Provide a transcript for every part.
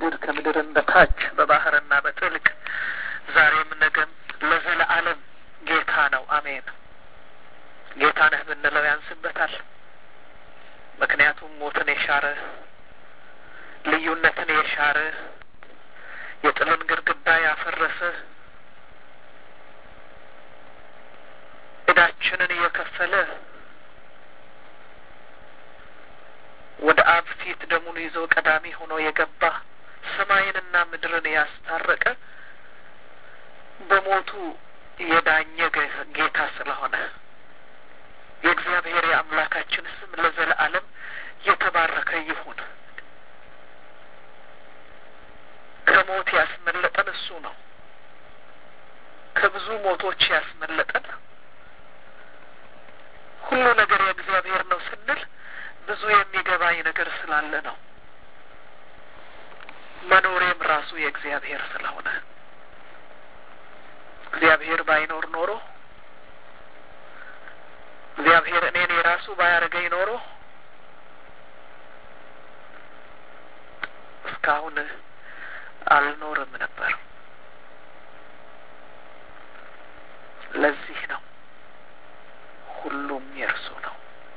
በምድር ከምድርም በታች በባህርና በጥልቅ ዛሬም ነገም ለዘለዓለም ጌታ ነው። አሜን። ጌታ ነህ ብንለው ያንስበታል። ምክንያቱም ሞትን የሻረ ልዩነትን የሻረ የጥልን ግድግዳ ያፈረሰ ዕዳችንን እየከፈለ ወደ አብ ፊት ደሙን ይዞ ቀዳሚ ሆኖ የገባ ሰማይንና ምድርን ያስታረቀ በሞቱ የዳኘ ጌታ ስለሆነ የእግዚአብሔር የአምላካችን ስም ለዘለዓለም የተባረከ ይሁን። ከሞት ያስመለጠን እሱ ነው። ከብዙ ሞቶች ያስመለጠን ሁሉ ነገር የእግዚአብሔር ነው ስንል ብዙ የሚገባኝ ነገር ስላለ ነው። መኖሬም ራሱ የእግዚአብሔር ስለሆነ እግዚአብሔር ባይኖር ኖሮ እግዚአብሔር እኔን የራሱ ባያደርገኝ ኖሮ እስካሁን አልኖርም ነበር። ለዚህ ነው ሁሉም የእርሱ ነው።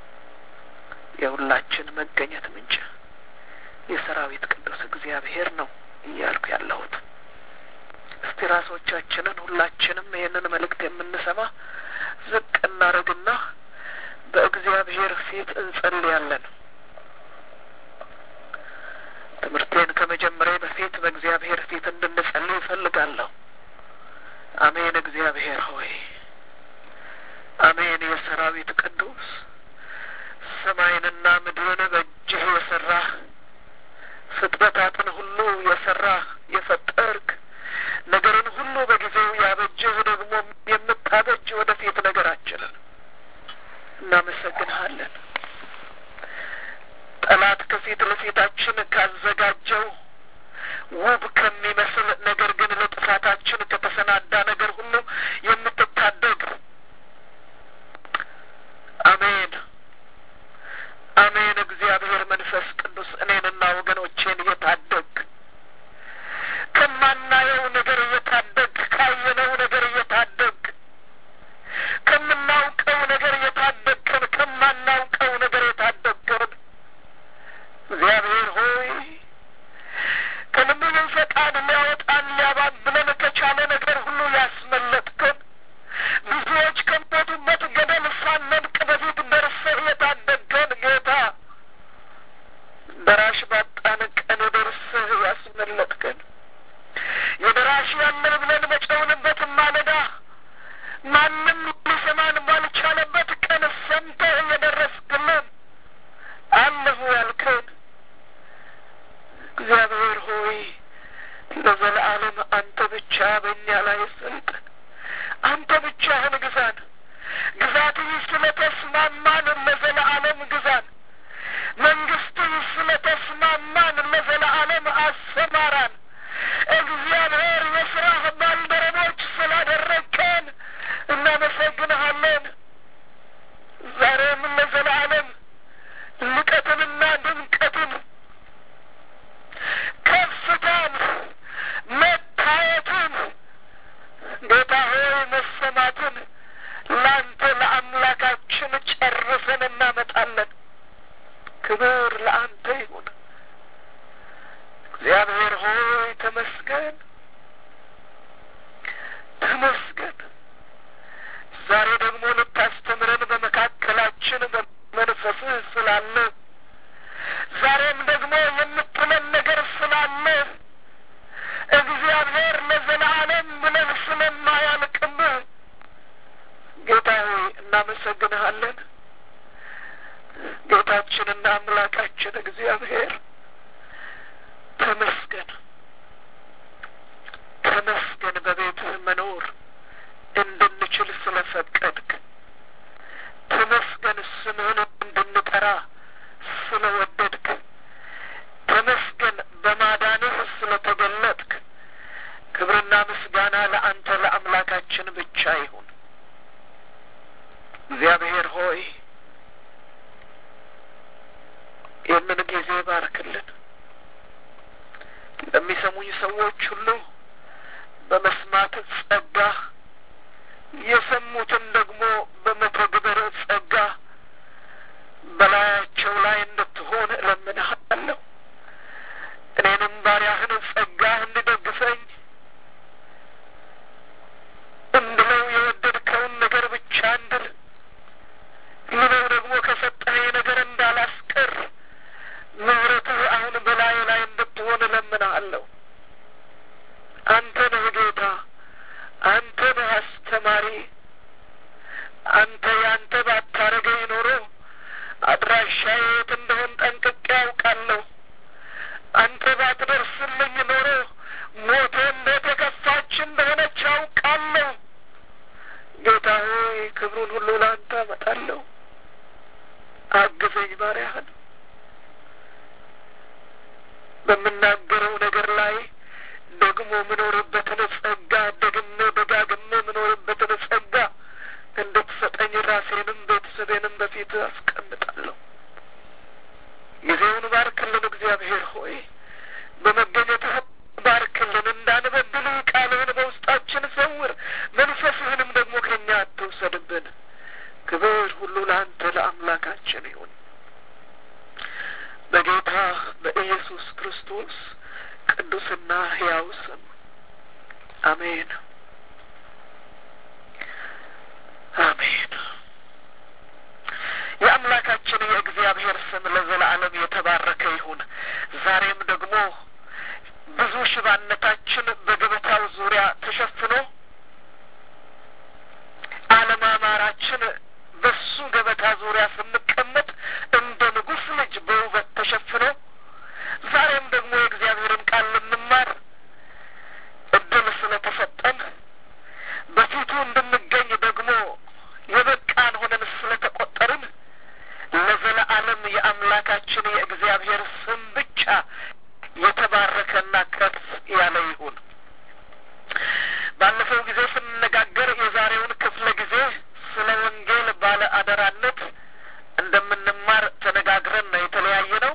የሁላችን መገኘት ምንጭ የሰራዊት ቅዱስ እግዚአብሔር ነው እያልኩ ያለሁት። እስቲ ራሶቻችንን ሁላችንም ይህንን መልእክት የምንሰማ ዝቅ እናደርግና በእግዚአብሔር ፊት እንጸልያለን። ትምህርቴን ከመጀመሪያ በፊት በእግዚአብሔር ፊት እንድንጸልይ እፈልጋለሁ። አሜን። እግዚአብሔር ሆይ አሜን። የሰራዊት ቅዱስ ሰማይንና ምድርን በእጅህ የሰራህ ፍጥረታትን ሁሉ የሰራህ የፈጠርክ ነገርን ሁሉ በጊዜው ያበጅህ ደግሞ የምታበጅ ወደፊት ነገራችንን እናመሰግንሃለን። ጠላት ከፊት ለፊታችን ካዘጋጀው ውብ ከሚመስል ነገር ግን ለጥፋታችን ከተሰናዳ ነገር ሁሉ የምትታደግ አሜን አሜን። እግዚአብሔር መንፈስ ቅዱስ እኔንና ወገኖቼን እየታደግ ከማናየው ነገር እየታደግ ካየነው ነገር እየታደግ ከምናውቀው ነገር እየታደግከን ከማናውቀው ነገር የታደግከን እግዚአብሔር ሆይ ከልብን ፈቃድ ሊያወጣን ሊያባብለን ከቻለ ነገር ሁሉ ያስመለጥከን ብዙዎች ከሞቱበት ገደል ሳንወድቅ በፊት ደርሰህ የታደግከን ጌታ ደራሽ ባጣን ቀን ደርሰህ ያስመለጥከን የደራሽ ያለን ብለን በጨውንበት ማለዳ ማንም ሊሰማን ባልቻለበት ቀን ሰምተህ የደረስክልን አለሁ ያልከን እግዚአብሔር ሆይ ለዘለዓለም አንተ ብቻ በእኛ ላይ ስልጣን፣ አንተ ብቻህን ግዛን። ግዛትህ ስለተስማማን ለዘለዓለም ግዛን። መንግስትህ ስለተስማማን ለዘለዓለም አሰማራን። እግዚአብሔር የስራህ ባልደረቦች ስላደረግከን እናመሰግንሃለን። ዛሬም ለዘለዓለም ልቀትንና ድምቀትን ከፍታን መታየትን ጌታ ሆይ መሰማትን ለአንተ ለአምላካችን ጨርሰን እናመጣለን። ክብር ለአንተ ይሁን። እግዚአብሔር ሆይ ተመስገን፣ ተመስገን። ዛሬ ደግሞ ልታስተምረን በመካከላችን በመንፈስህ ስላለ ዛሬም ደግሞ የምትለን ነገር ስላለ እግዚአብሔር ለዘላለም ብለን ስለማያልቅብህ ጌታ ሆይ እናመሰግንሃለን። ጌታችንና አምላካችን እግዚአብሔር ተመስገን፣ ተመስገን በቤትህ መኖር እንድንችል ስለፈቀድክ ተመስገን፣ ስምህን እንድንጠራ ስለወደድክ ተመስገን፣ በማዳንህ ስለተገለጥክ። ክብርና ምስጋና ለአንተ ለአምላካችን ብቻ ይሁን። እግዚአብሔር ሆይ ይህንን ጊዜ ባርክልን። የሚሰሙኝ ሰዎች ሁሉ በመስማት ጸጋ የሰሙትን ደግሞ በመተግበር ጸጋ በላያቸው ላይ እንድትሆን እለምንሃለሁ። እኔንም ባሪያህን ጸጋ እንድደግፈኝ እንድለው የወደድከውን ነገር ብቻ እንድል ልለው ደግሞ ከሰጠኸኝ ነገር እንዳላስቀር ምሕረትህ አሁን በላይ ላይ እንድትሆን እለምንሃለሁ። አንተ ነህ ጌታ፣ አንተ ነህ አስተማሪ። አንተ ያንተ ባታረገኝ ኖሮ አድራሻዬ የት እንደሆን ጠንቅቄ ያውቃለሁ። አንተ ባትደርስልኝ ኖሮ ሞቴ እንዴት የከፋች እንደሆነች ያውቃለሁ። ጌታ ሆይ ክብሩን ሁሉ ለአንተ አመጣለሁ። አግዘኝ ባሪያህን በምናገረው ነገር ላይ ደግሞ ምኖርበትን ጸጋ ደግሜ ደጋግሜ ምኖርበትን ጸጋ እንድትሰጠኝ ራሴንም ቤተሰቤንም በፊት አስቀምጣለሁ። ጊዜውን ባርክልን እግዚአብሔር ሆይ በመገኘትህ ባርክልን። እንዳንበድል ቃልህን በውስጣችን ሰውር፣ መንፈስህንም ደግሞ ከእኛ አትውሰድብን። ክብር ሁሉ ለአንተ ለአምላካችን ይሁን በጌታ በኢየሱስ ክርስቶስ ቅዱስና ሕያው ስም አሜን፣ አሜን። የአምላካችን የእግዚአብሔር ስም ለዘላለም የተባረከ ይሁን። ዛሬም ደግሞ ብዙ ሽባነታችን በገበታው ዙሪያ ተሸፍኖ አለማማራችን በሱ ገበታ ዙሪያ ስንቀመጥ እንደ ንጉሥ ልጅ በውበት ተሸፍኖ ዛሬም ደግሞ የእግዚአብሔርን ቃል ልንማር እድል ስለተሰጠን በፊቱ እንድንገኝ ደግሞ የበቃን ሆነን ስለተቆጠርን ለዘለዓለም የአምላካችን የእግዚአብሔር ስም ብቻ የተባረከና ከፍ ያለ ይሁን። ባለፈው ጊዜ ስንነጋገር የዛሬውን ክፍለ ጊዜ ስለ ወንጌል ባለ አደራነት እንደምንማር ተነጋግረን ነው የተለያየ ነው።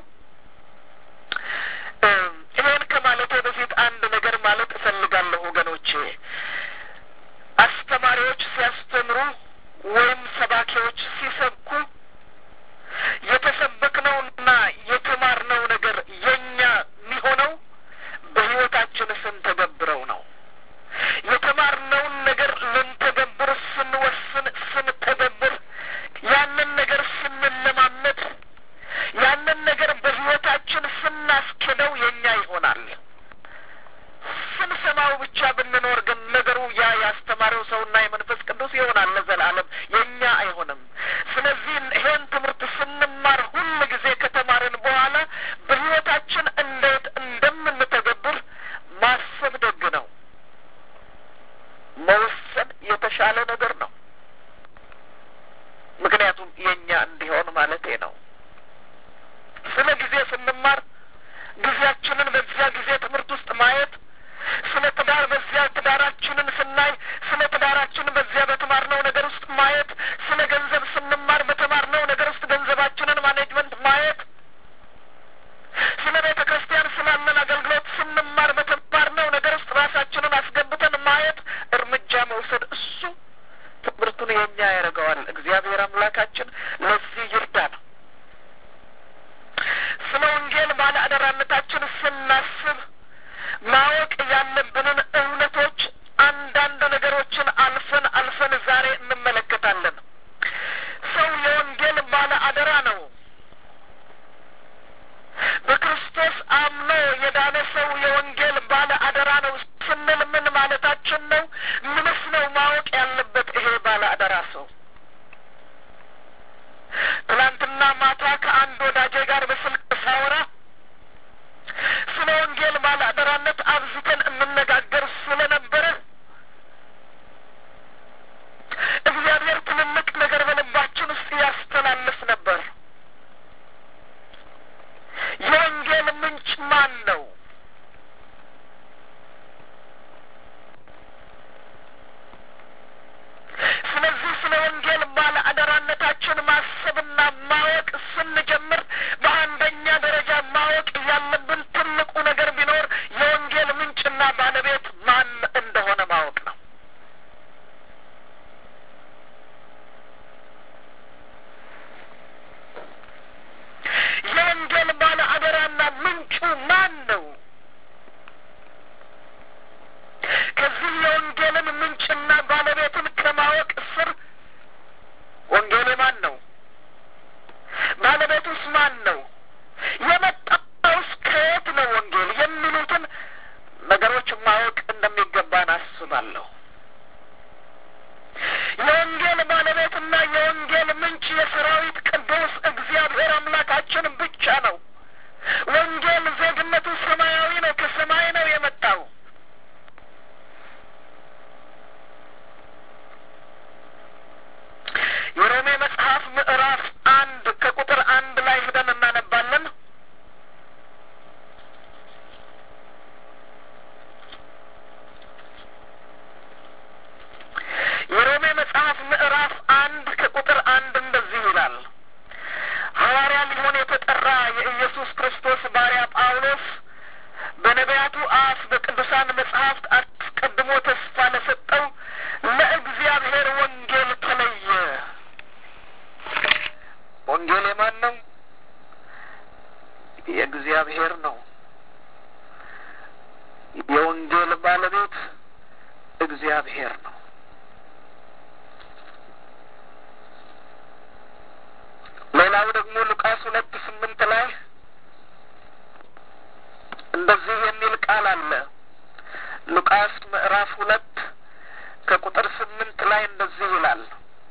ይሄን ከማለቴ በፊት አንድ ነገር ማለት እፈልጋለሁ ወገኖቼ። አስተማሪዎች ሲያስተምሩ ወይም ሰባኪዎች ሲሰብኩ የተሰበክነውና የተማርነው ነገር የኛ የሚሆነው በሕይወታችን ስንተገብረው ነው። የተማርነውን ነገር ልንተገብር ስንወስን፣ ስንተገብር፣ ያንን ነገር ስንለማመድ፣ ያንን ነገር በሕይወታችን ስናስኬደው የኛ ይሆናል። ስንሰማው ብቻ ብንኖር ግን ነገሩ ያ ያስተማረው ሰውና የመንፈስ ቅዱስ ይሆናል ለዘላለም የኛ አይሆንም። ስለዚህ ይሄን ትምህርት ስንማር ሁል ጊዜ ከተማርን በኋላ በሕይወታችን እንዴት እንደምንተገብር ማሰብ ደግ ነው። መወሰን የተሻለ ነገር ነው። ምክንያቱም የኛ እንዲሆን ማለቴ ነው። ስለ ጊዜ ስንማር ጊዜያችንን በዚያ ጊዜ ትምህርት ውስጥ ማየት ስለ ትዳር በዚያ ትዳራችንን ስናይ ስለ ትዳራችን በዚያ በተማርነው ነገር ውስጥ ማየት፣ ስለ ገንዘብ ስንማር በተማርነው ነገር ውስጥ ገንዘባችንን ማኔጅመንት ማየት፣ ስለ ቤተ ክርስቲያን ስላለን አገልግሎት ስንማር በተማርነው ነገር ውስጥ ራሳችንን አስገብተን ማየት፣ እርምጃ መውሰድ፣ እሱ ትምህርቱን የኛ ያደርገዋል። እግዚአብሔር አምላካችን ለዚህ ይርዳን። ስለ ወንጌል ባለ አደራነታችን ስናስብ ማወቅ ያለብንን እውነቶች አንዳንድ ነገሮችን አልፈን አልፈን ዛሬ እንመለከታለን። ሰው የወንጌል ባለ አደራ ነው። በክርስቶስ አምኖ የዳነ ሰው የወንጌል ባለ አደራ ነው ስንል ምን ማለታችን ነው? ምንስ ነው ማወቅ ያለበት ይሄ ባለ አደራ ሰው? ትናንትና ማታ ከአንድ ወዳጄ ጋር በስልክ ሳወራ ስለ ወንጌል ባለ አደራነት አብዝተን እንነጋገር ስለነበረ እግዚአብሔር ትልልቅ ነገር በልባችን ውስጥ ያስተላልፍ ነበር። የወንጌል ምንጭ ማን ነው? ስለዚህ ስለ ወንጌል ባለ አደራነታችን ማሰብና ማወቅ ስንጀምር በአንደኛ ደረጃ ማወቅ ያለብን ትልቁ ነገር ቢኖር የወንጌል ባለቤት ማን እንደሆነ ማወቅ ነው። የወንጌል ባለ አደራና ምንጩ ማን ነው? ከዚህ የወንጌልን ምንጭና ባለቤትን ከማወቅ ስር ወንጌል ማን ነው? ባለቤቱስ ማን ነው? የመጣውስ ከየት ነው? ወንጌል የሚሉትን ነገሮች ማወቅ እንደሚገባን አስባለሁ። የወንጌል ባለቤትና የወንጌል ምንጭ የሰራዊት ቅዱስ እግዚአብሔር አምላካችን ብቻ ነው። ወንጌል ዜግነቱ ሰማያዊ ነው። ከሰማይ ነው የመጣው። የሮሜ መጽሐፍ ምዕራፍ አንድ ከቁጥር አንድ ላይ ሄደን እናነባለን። የሮሜ መጽሐፍ ምዕራፍ አንድ ከቁጥር አንድ እንደዚህ ይላል። ሐዋርያ ሊሆን የተጠራ የኢየሱስ ክርስቶስ ባሪያ ጳውሎስ በነቢያቱ አፍ በቅዱሳን መጽሐፍት አስቀድሞ ተስፋ ለሰጠው ለእግዚአብሔር ወንጌል ተለየ። ወንጌል የማን ነው? የእግዚአብሔር ነው። የወንጌል ባለቤት እግዚአብሔር ነው። ሌላው ደግሞ ሉቃስ ሁለት ስምንት ላይ እንደዚህ የሚል ቃል አለ። ሉቃስ ምዕራፍ ሁለት ከቁጥር ስምንት ላይ እንደዚህ ይላል።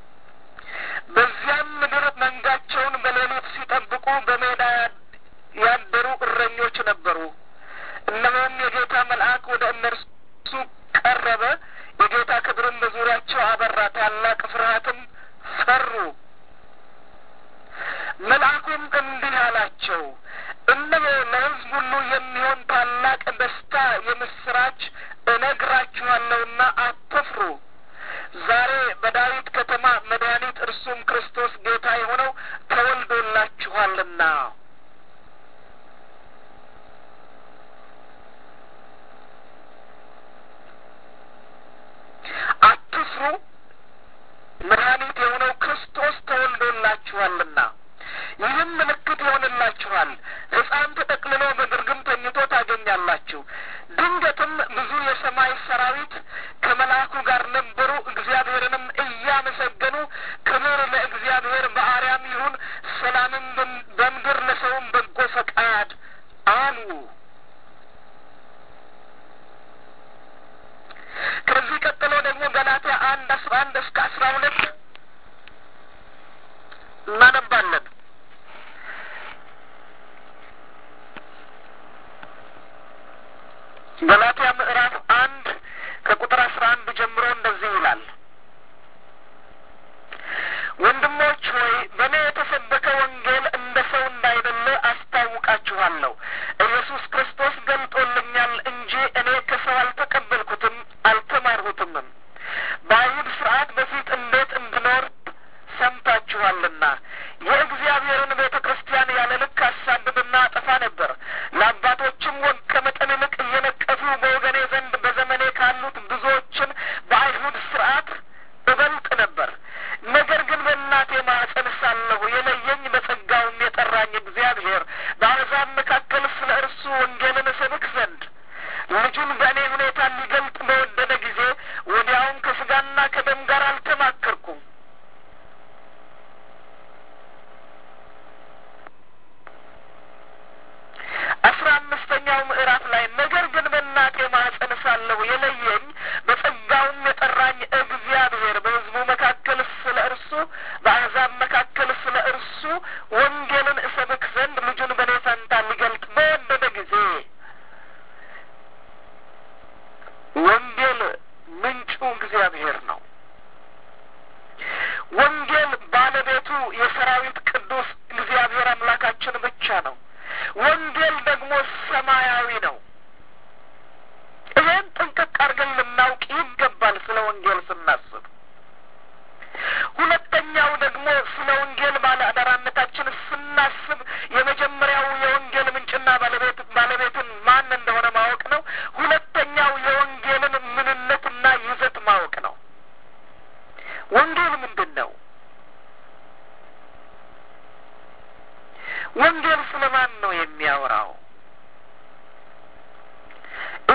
በዚያም ምድር መንጋቸውን በሌሊት ሲጠብቁ በሜዳ ያደሩ እረኞች ነበሩ። እነሆም የጌታ መልአክ ወደ እነርሱ ቀረበ፣ የጌታ ክብርም በዙሪያቸው አበራ፣ ታላቅ ፍርሃትም ፈሩ። መልአኩም እንዲህ አላቸው፣ እነሆ ለሕዝብ ሁሉ የሚሆን ታላቅ ደስታ የምስራች እነግራችኋለሁና አትፍሩ። ዛሬ በዳዊት ከተማ መድኃኒት እርሱም ክርስቶስ ጌታ የሆነው ተወልዶላችኋልና። አትፍሩ፣ መድኃኒት የሆነው ክርስቶስ ተወልዶላችኋልና። ይህም ምልክት ይሆንላችኋል፣ ሕፃን ተጠቅልሎ በግርግም ተኝቶ ታገኛላችሁ። ድንገትም ብዙ የሰማይ ሰራዊት ከመልአኩ ጋር ነበሩ፣ እግዚአብሔርንም እያመሰገኑ ክብር ለእግዚአብሔር በአርያም ይሁን፣ ሰላምም በምድር ለሰውም በጎ ፈቃድ አሉ። ከዚህ ቀጥሎ ደግሞ ገላትያ አንድ አስራ አንድ እስከ አስራ ሁለት እናነባለን። ገላትያ ምዕራፍ አንድ ከቁጥር አስራ አንድ ጀምሮ እንደዚህ ይላል። ወንድሞች ሆይ በእኔ የተሰበከ ወንጌል እንደ ሰው እንዳይደለ አስታውቃችኋለሁ። ኢየሱስ ክርስቶስ ገልጦልኛል እንጂ እኔ ከሰው አልተቀበልኩትም አልተማርሁትምም። በአይሁድ ስርዓት በፊት እንዴት እንድኖር ሰምታችኋልና የእግዚአብሔርን ቤተ ክርስቲያን ያለ ልክ አሳድድና አጠፋ ነበር። ለአባቶችም ወግ ከመጠን ይልቅ እየነቀፉ በወገኔ ዘንድ በዘመኔ ካሉት ብዙዎችን በአይሁድ ስርዓት እበልጥ ነበር። ነገር ግን በእናቴ ማኅፀን ሳለሁ የለየኝ በጸጋውም የጠራኝ እግዚአብሔር በአሕዛብ መካከል ስለ እርሱ ወንጌልን እሰብክ ዘንድ ልጁን በእኔ ሁኔታ ሊገልጥ በወደደ ጊዜ ወዲያውም ከስጋና ከደም ጋር አልተማከርኩም። አስራ አምስተኛው ምዕራፍ ላይ ነገር ግን በእናቴ ማኅፀን ሳለሁ የለየኝ በጸጋውም የጠራኝ እግዚአብሔር በሕዝቡ መካከል ስለ እርሱ በአሕዛብ መካከል ስለ እርሱ ወንጌልን እሰብክ ዘንድ ልጁን በእኔ ፈንታ ሊገልጥ በወደደ ጊዜ ወንጌል ምንጩ እግዚአብሔር ነው። ወንጌል ባለቤቱ የሰራዊት ቅዱስ እግዚአብሔር አምላካችን ብቻ ነው። ወንጌል ደግሞ ሰማያዊ ነው። ይህን ጥንቅቅ አድርገን ልናውቅ ይገባል ስለ ወንጌል ስናስብ። ሁለተኛው ደግሞ ስለ ወንጌል ባለ አደራነታችን ስናስብ የመጀመሪያው የወንጌል ምንጭና ባለቤት ባለቤትን ማን እንደሆነ ማወቅ ነው። ሁለተኛው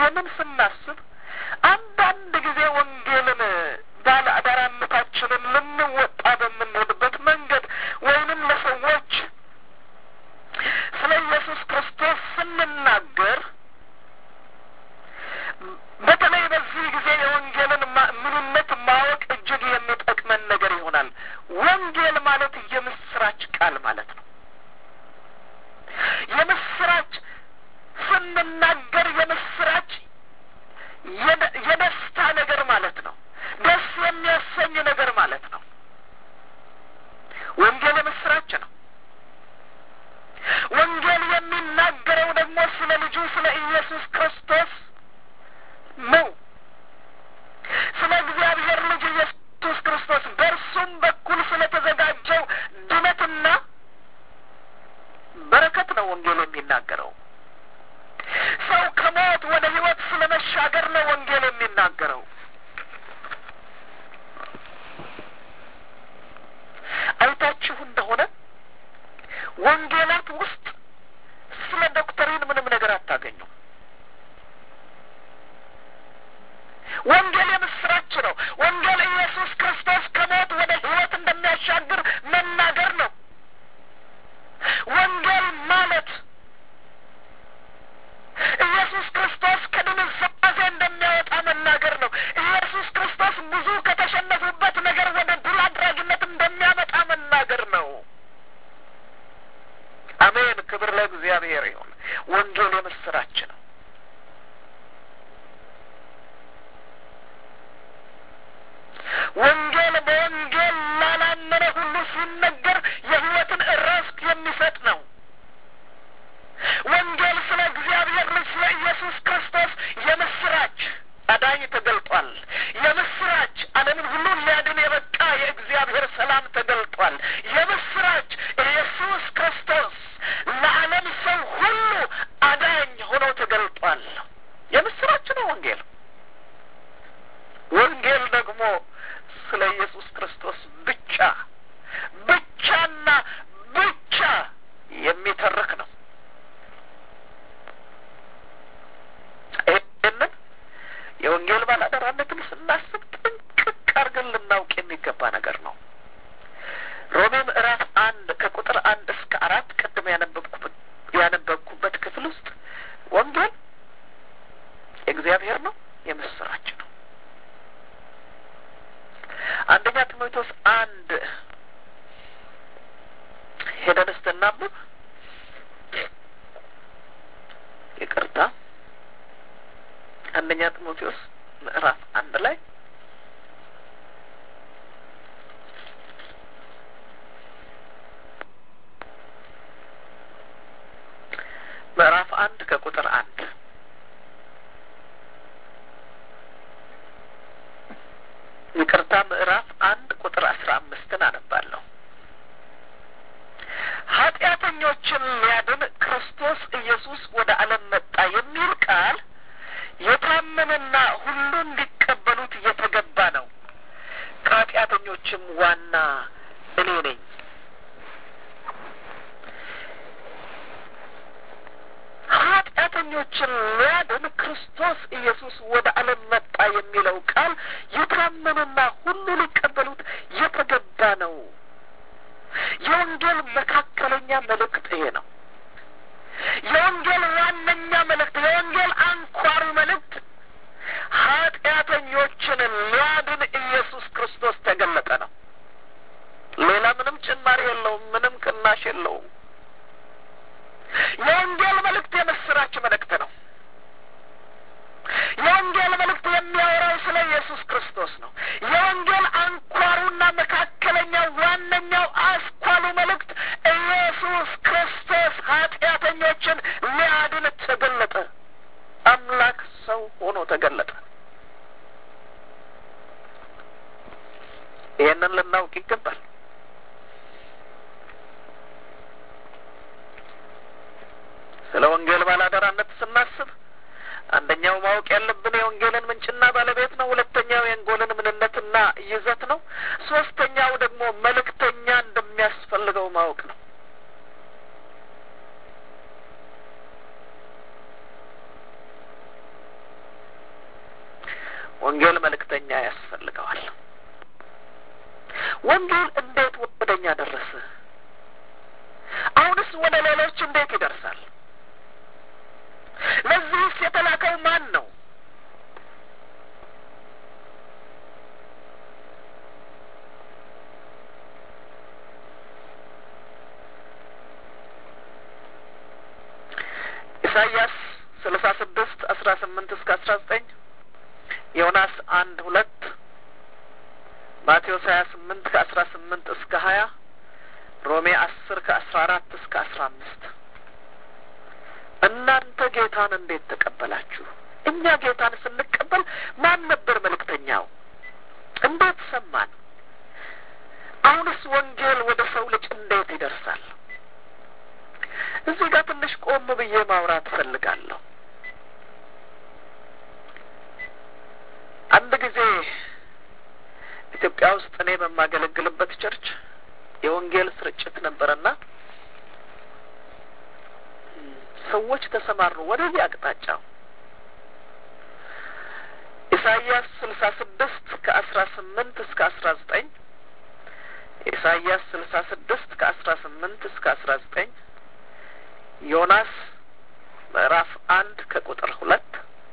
ይህንን ስናስብ አንዳንድ ጊዜ ወንጌልን ባለ አዳራነታችንን ልንወጣ በምንሄድበት መንገድ ወይንም ለሰዎች ስለ ኢየሱስ ክርስቶስ ስንናገር በተለይ በዚህ ጊዜ የወንጌልን ምንነት ማወቅ እጅግ የሚጠቅመን ነገር ይሆናል። ወንጌል ማለት የምስራች ቃል ማለት ነው። የምስራች ስንናገር የምስራች የደስታ ነገር ማለት ነው። ደስ የሚያሰኝ ነገር ማለት ነው። ወንጌል የምስራች ነው። ወንጌል የሚናገረው ደግሞ ስለ ልጁ ስለ ኢየሱስ ክርስቶስ ነው። ስለ እግዚአብሔር ልጅ ኢየሱስ ክርስቶስ በእርሱም በኩል ስለተዘጋጀው ድነትና በረከት ነው ወንጌል የሚናገረው። ሰው ከሞት ወደ ሕይወት ስለ መሻገር ነው ወንጌል የሚናገረው። አይታችሁ እንደሆነ ወንጌላት ውስጥ ስለ ዶክተሪን ምንም ነገር አታገኙም። ወንጌል የምስራች ነው። ወንጌል ኢየሱስ ክርስቶስ ከሞት ወደ ሕይወት እንደሚያሻግር መናገር ነው። ወንጌል ማለት ኢየሱስ ክርስቶስ ከድንዛዜ እንደሚያወጣ መናገር ነው። ኢየሱስ ክርስቶስ ብዙ ከተሸነፉበት ነገር ወደ ድል አድራጊነት እንደሚያመጣ መናገር ነው። አሜን። ክብር ለእግዚአብሔር ይሁን። ወንጌል የምስራች ነው። ወንጌል በወንጌል ላላመነ ሁሉ ሲነገር የሕይወትን እረፍት የሚሰጥ ነው። ወንጌል ስለ እግዚአብሔር ልጅ ስለ ኢየሱስ ክርስቶስ የምስራች አዳኝ ተገልጧል። የምስራች ዓለምን ሁሉ ሊያድን የበቃ የእግዚአብሔር ሰላም ተገልጧል። የምስራች ኢየሱስ ክርስቶስ ለዓለም ሰው ሁሉ አዳኝ ሆኖ ተገልጧል። የምስራች ነው ወንጌል። ወንጌል ደግሞ ስለ ኢየሱስ ክርስቶስ ብቻ ብቻና ብቻ የሚተርክ ነው። ይህንን የወንጌል ባላደራነትን ስናስብ ጥንቅቅ አድርገን ልናውቅ የሚገባ ነገር ነው። ሮሜ ምዕራፍ አንድ ከቁጥር አንድ እስከ አራት ቅድም ያነበብኩበት ያነበብኩበት ክፍል ውስጥ ወንጌል የእግዚአብሔር ነው፣ የምስራች ነው። አንደኛ ጢሞቴዎስ አንድ ሄደን ስትናብብ ይቅርታ አንደኛ ጢሞቴዎስ ምዕራፍ አንድ ላይ ምዕራፍ አንድ ከቁጥር አንድ ይቅርታ ምዕራፍ አንድ ቁጥር አስራ አምስትን አነባለሁ። ኃጢአተኞችን ሊያድን ክርስቶስ ኢየሱስ ወደ ዓለም መጣ የሚል ቃል የታመነና ሁሉ እንዲቀበሉት የተገባ ነው። ከኃጢአተኞችም ዋና እኔ ነኝ። ኃጢአተኞችን ሊያድን ክርስቶስ ኢየሱስ ወደ ዓለም መጣ የሚለው ቃል የታመነና ሁሉ ሊቀበሉት የተገባ ነው። የወንጌል መካከለኛ መልእክት ይሄ ነው። የወንጌል ዋነኛ መልእክት፣ የወንጌል አንኳሩ መልእክት ኃጢአተኞችን ሊያድን ኢየሱስ ክርስቶስ ተገለጠ ነው። ሌላ ምንም ጭማሪ የለውም። ምንም ቅናሽ የለውም። የወንጌል መልእክት የምስራች መልእክት ነው። የወንጌል መልእክት የሚያወራው ስለ ኢየሱስ ክርስቶስ ነው። የወንጌል አንኳሩና መካከለኛው ዋነኛው አስኳሉ መልእክት ኢየሱስ ክርስቶስ ኃጢአተኞችን ሊያድን ተገለጠ። አምላክ ሰው ሆኖ ተገለጠ። ይህንን ልናውቅ ይገባል። ስለ ወንጌል ባላደራነት ስናስብ አንደኛው ማወቅ ያለብን የወንጌልን ምንጭና ባለቤት ነው። ሁለተኛው የወንጌልን ምንነትና ይዘት ነው። ሶስተኛው ደግሞ መልእክተኛ እንደሚያስፈልገው ማወቅ ነው። ወንጌል መልእክተኛ ያስፈልገዋል። ወንጌል እንዴት ወደ እኛ ደረሰ? አሁንስ ወደ ሌሎች እንዴት ይደርሳል? ለዚህስ የተላከው ማን ነው? ኢሳይያስ ስልሳ ስድስት አስራ ስምንት እስከ አስራ ዘጠኝ ዮናስ አንድ ሁለት ማቴዎስ ሀያ ስምንት ከአስራ ስምንት እስከ ሀያ ሮሜ አስር ከአስራ አራት እስከ አስራ አምስት እናንተ ጌታን እንዴት ተቀበላችሁ? እኛ ጌታን ስንቀበል ማን ነበር መልእክተኛው? እንዴት ሰማን? አሁንስ ወንጌል ወደ ሰው ልጅ እንዴት ይደርሳል? እዚህ ጋር ትንሽ ቆም ብዬ ማውራት እፈልጋለሁ። አንድ ጊዜ ኢትዮጵያ ውስጥ እኔ በማገለግልበት ቸርች የወንጌል ስርጭት ነበረና ሰዎች ተሰማሩ ወደዚህ አቅጣጫው ኢሳይያስ ስልሳ ስድስት ከአስራ ስምንት እስከ አስራ ዘጠኝ ኢሳይያስ ስልሳ ስድስት ከአስራ ስምንት እስከ አስራ ዘጠኝ ዮናስ ምዕራፍ አንድ ከቁጥር ሁለት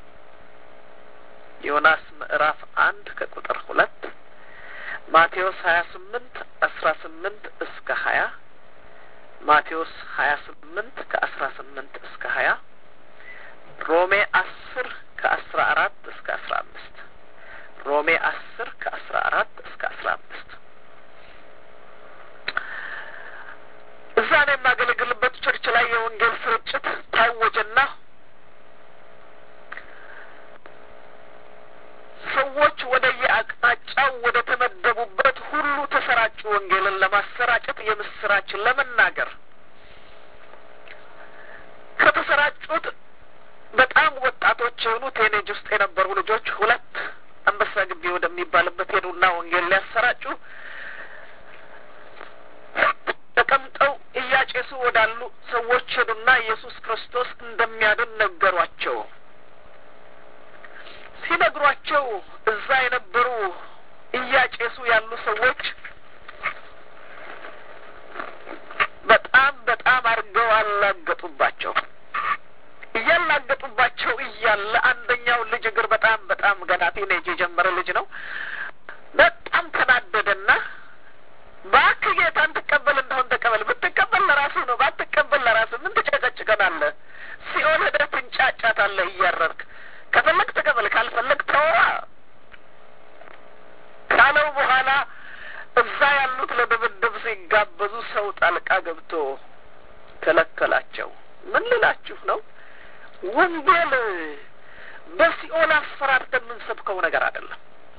ዮናስ ምዕራፍ አንድ ከቁጥር ሁለት ማቴዎስ ሀያ ስምንት አስራ ስምንት እስከ ሀያ ማቴዎስ ሀያ ስምንት ከአስራ ስምንት እስከ ሀያ ሮሜ አስር ከአስራ አራት እስከ አስራ አምስት ሮሜ አስር ከአስራ አራት እስከ አስራ አምስት እዛ ነው የማገለግልበት ቸርች ላይ የወንጌል ስርጭት ታወጀና ሰዎች ወደ የአቅጣጫው ወደ ተመደቡበት ሁሉ ተሰራጩ። ወንጌልን ለማሰራጨት የምስራችን ለመናገር ከተሰራጩት በጣም ወጣቶች የሆኑ ቴኔጅ ውስጥ የነበሩ ልጆች ሁለት አንበሳ ግቢ ወደሚባልበት ሄዱና ወንጌል ሊያሰራጩ ተቀምጠው እያጨሱ ወዳሉ ሰዎች ሄዱና ኢየሱስ ክርስቶስ እንደሚያድን ነገሯቸው። ሲነግሯቸው እዛ የነበሩ እያጨሱ ያሉ ሰዎች በጣም በጣም አድርገው አላገጡባቸው። እያላገጡባቸው እያለ አንደኛው ልጅ እግር በጣም በጣም ገና ቲኔጅ የጀመረ ልጅ ነው። በጣም ተናደደና እባክህ ጌታን ትቀበል እንደሆን ተቀበል፣ ብትቀበል ለራሱ ነው፣ ባትቀበል ለራሱ ምን ትጨቀጭቀናለህ? ሲኦል ሄደህ ትንጫጫታለህ እያረርክ ከፈለግ ተቀበል፣ ካልፈለግ ተወዋ ካለው በኋላ እዛ ያሉት ለድብድብ ሲጋበዙ ሰው ጣልቃ ገብቶ ከለከላቸው። ምን ልላችሁ ነው? ወንጌል በሲኦል አስፈራርተን የምንሰብከው ነገር አይደለም።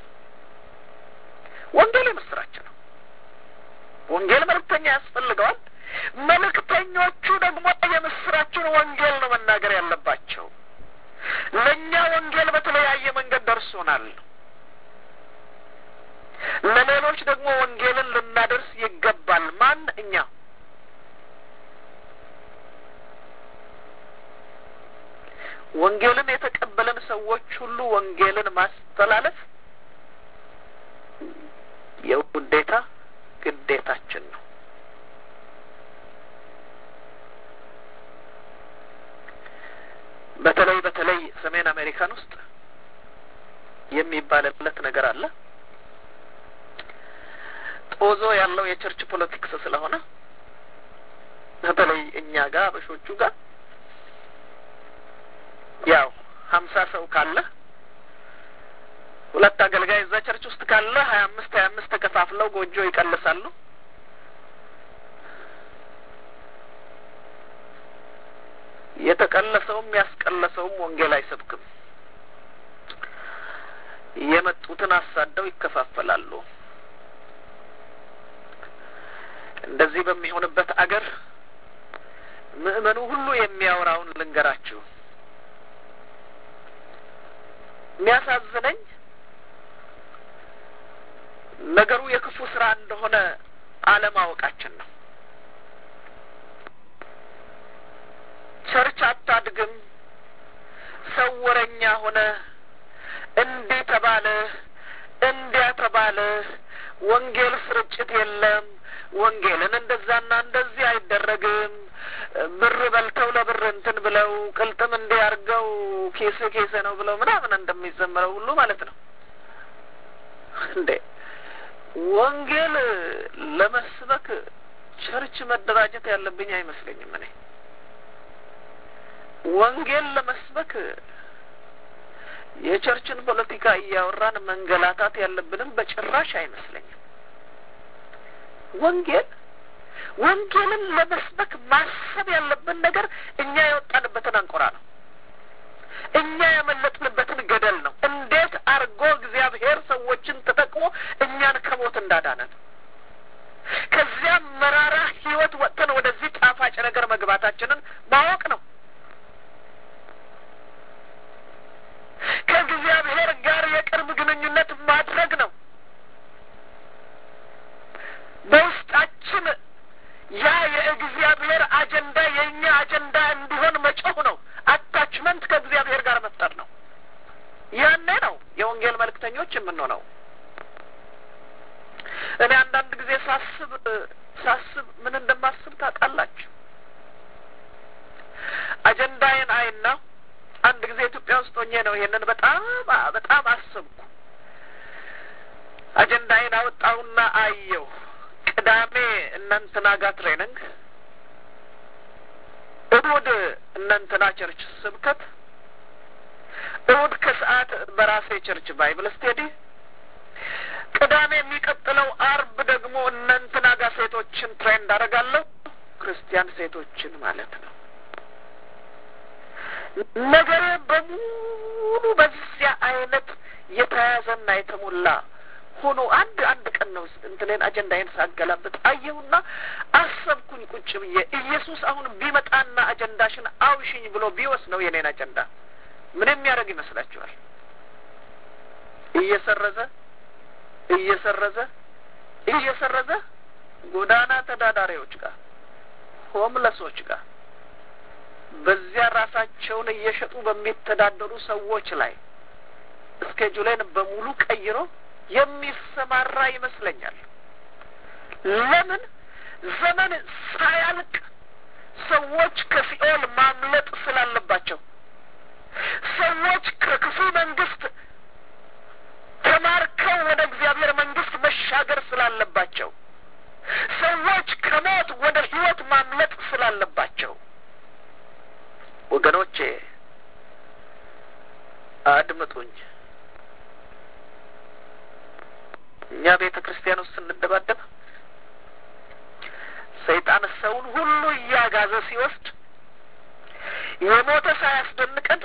ወንጌል የምስራች ነው። ወንጌል መልእክተኛ ያስፈልገዋል። መልእክተኞቹ ደግሞ የምስራችን ወንጌል ነው መናገር ያለባቸው። ለእኛ ወንጌል በተለያየ መንገድ ደርሶናል። ለሌሎች ደግሞ ወንጌልን ልናደርስ ይገባል። ማን? እኛ። ወንጌልን የተቀበለን ሰዎች ሁሉ ወንጌልን ማስተላለፍ የውዴታ ግዴታችን ነው። በተለይ በተለይ ሰሜን አሜሪካን ውስጥ የሚባልለት ነገር አለ። ጦዞ ያለው የቸርች ፖለቲክስ ስለሆነ በተለይ እኛ ጋር አበሾቹ ጋር ያው ሀምሳ ሰው ካለ ሁለት አገልጋይ እዛ ቸርች ውስጥ ካለ ሀያ አምስት ሀያ አምስት ተከፋፍለው ጎጆ ይቀልሳሉ። የተቀለሰውም ያስቀለሰውም ወንጌል አይሰብክም። የመጡትን አሳደው ይከፋፈላሉ። እንደዚህ በሚሆንበት አገር ምእመኑ ሁሉ የሚያወራውን ልንገራችሁ። የሚያሳዝነኝ ነገሩ የክፉ ስራ እንደሆነ አለማወቃችን ነው። ቸርች አታድግም፣ ሰው ወረኛ ሆነ፣ እንዲህ ተባለ፣ እንዲያ ተባለ፣ ወንጌል ስርጭት የለም፣ ወንጌልን እንደዛና እንደዚህ አይደረግም፣ ብር በልተው ለብር እንትን ብለው ቅልጥም እንዲህ አድርገው ኬስ ኬሰ ነው ብለው ምናምን እንደሚዘምረው ሁሉ ማለት ነው እንዴ ወንጌል ለመስበክ ቸርች መደራጀት ያለብኝ አይመስለኝም። እኔ ወንጌል ለመስበክ የቸርችን ፖለቲካ እያወራን መንገላታት ያለብንም በጭራሽ አይመስለኝም። ወንጌል ወንጌልን ለመስበክ ማሰብ ያለብን ነገር እኛ የወጣንበትን አንቆራ ነው። እኛ ያመለጥንበትን ገደል ነው። እንዴት አድርጎ እግዚአብሔር ሰዎችን ተጠቅሞ እኛን ከሞት እንዳዳነን ከዚያም መራራ ሕይወት ወጥተን ወደዚህ ጣፋጭ ነገር መግባታችንን ማወቅ ነው። ከእግዚአብሔር ጋር የቅርብ ግንኙነት ማድረግ ነው። በውስጣችን ያ የእግዚአብሔር አጀንዳ የእኛ አጀንዳ እንዲሆን መጮህ ነው። አታችመንት ከእግዚአብሔር ጋር መፍጠር ነው። ያኔ ነው የወንጌል መልእክተኞች የምንሆነው። እኔ አንዳንድ ጊዜ ሳስብ ሳስብ ምን እንደማስብ ታውቃላችሁ? አጀንዳዬን አይና አንድ ጊዜ ኢትዮጵያ ውስጥ ሆኜ ነው ይሄንን በጣም በጣም አስብኩ። አጀንዳዬን አወጣሁና አየሁ። ቅዳሜ እነንትና ጋር ትሬኒንግ፣ እሁድ እነንትና ቸርች ስብከት፣ እሁድ ከሰዓት በራሴ ቸርች ባይብል ስቴዲ፣ ቅዳሜ የሚቀጥለው አርብ ደግሞ እነንትና ጋር ሴቶችን ትሬንድ አደርጋለሁ። ክርስቲያን ሴቶችን ማለት ነው። ነገሬ በሙሉ በዚያ አይነት የተያዘና የተሞላ ሆኖ አንድ አንድ ቀን ነው እንትኔን አጀንዳዬን ሳገላብጥ አየሁና አሰብኩኝ ቁጭ ብዬ ኢየሱስ አሁን ቢመጣና አጀንዳሽን አውሽኝ ብሎ ቢወስነው የኔን አጀንዳ ምን የሚያደርግ ይመስላችኋል? እየሰረዘ እየሰረዘ እየሰረዘ ጎዳና ተዳዳሪዎች ጋር ሆምለሶች ጋር በዚያ ራሳቸውን እየሸጡ በሚተዳደሩ ሰዎች ላይ እስኬጁሌን በሙሉ ቀይሮ የሚሰማራ ይመስለኛል። ለምን ዘመን ሳያልቅ ሰዎች ከሲኦል ማምለጥ ስላለባቸው፣ ሰዎች ከክፉ መንግስት ተማርከው ወደ እግዚአብሔር መንግስት መሻገር ስላለባቸው፣ ሰዎች ከሞት ወደ ህይወት ማምለጥ ስላለባቸው ወገኖቼ አድምጡኝ። እኛ ቤተ ክርስቲያን ውስጥ ስንደባደብ ሰይጣን ሰውን ሁሉ እያጋዘ ሲወስድ የሞተ ሳያስደንቀን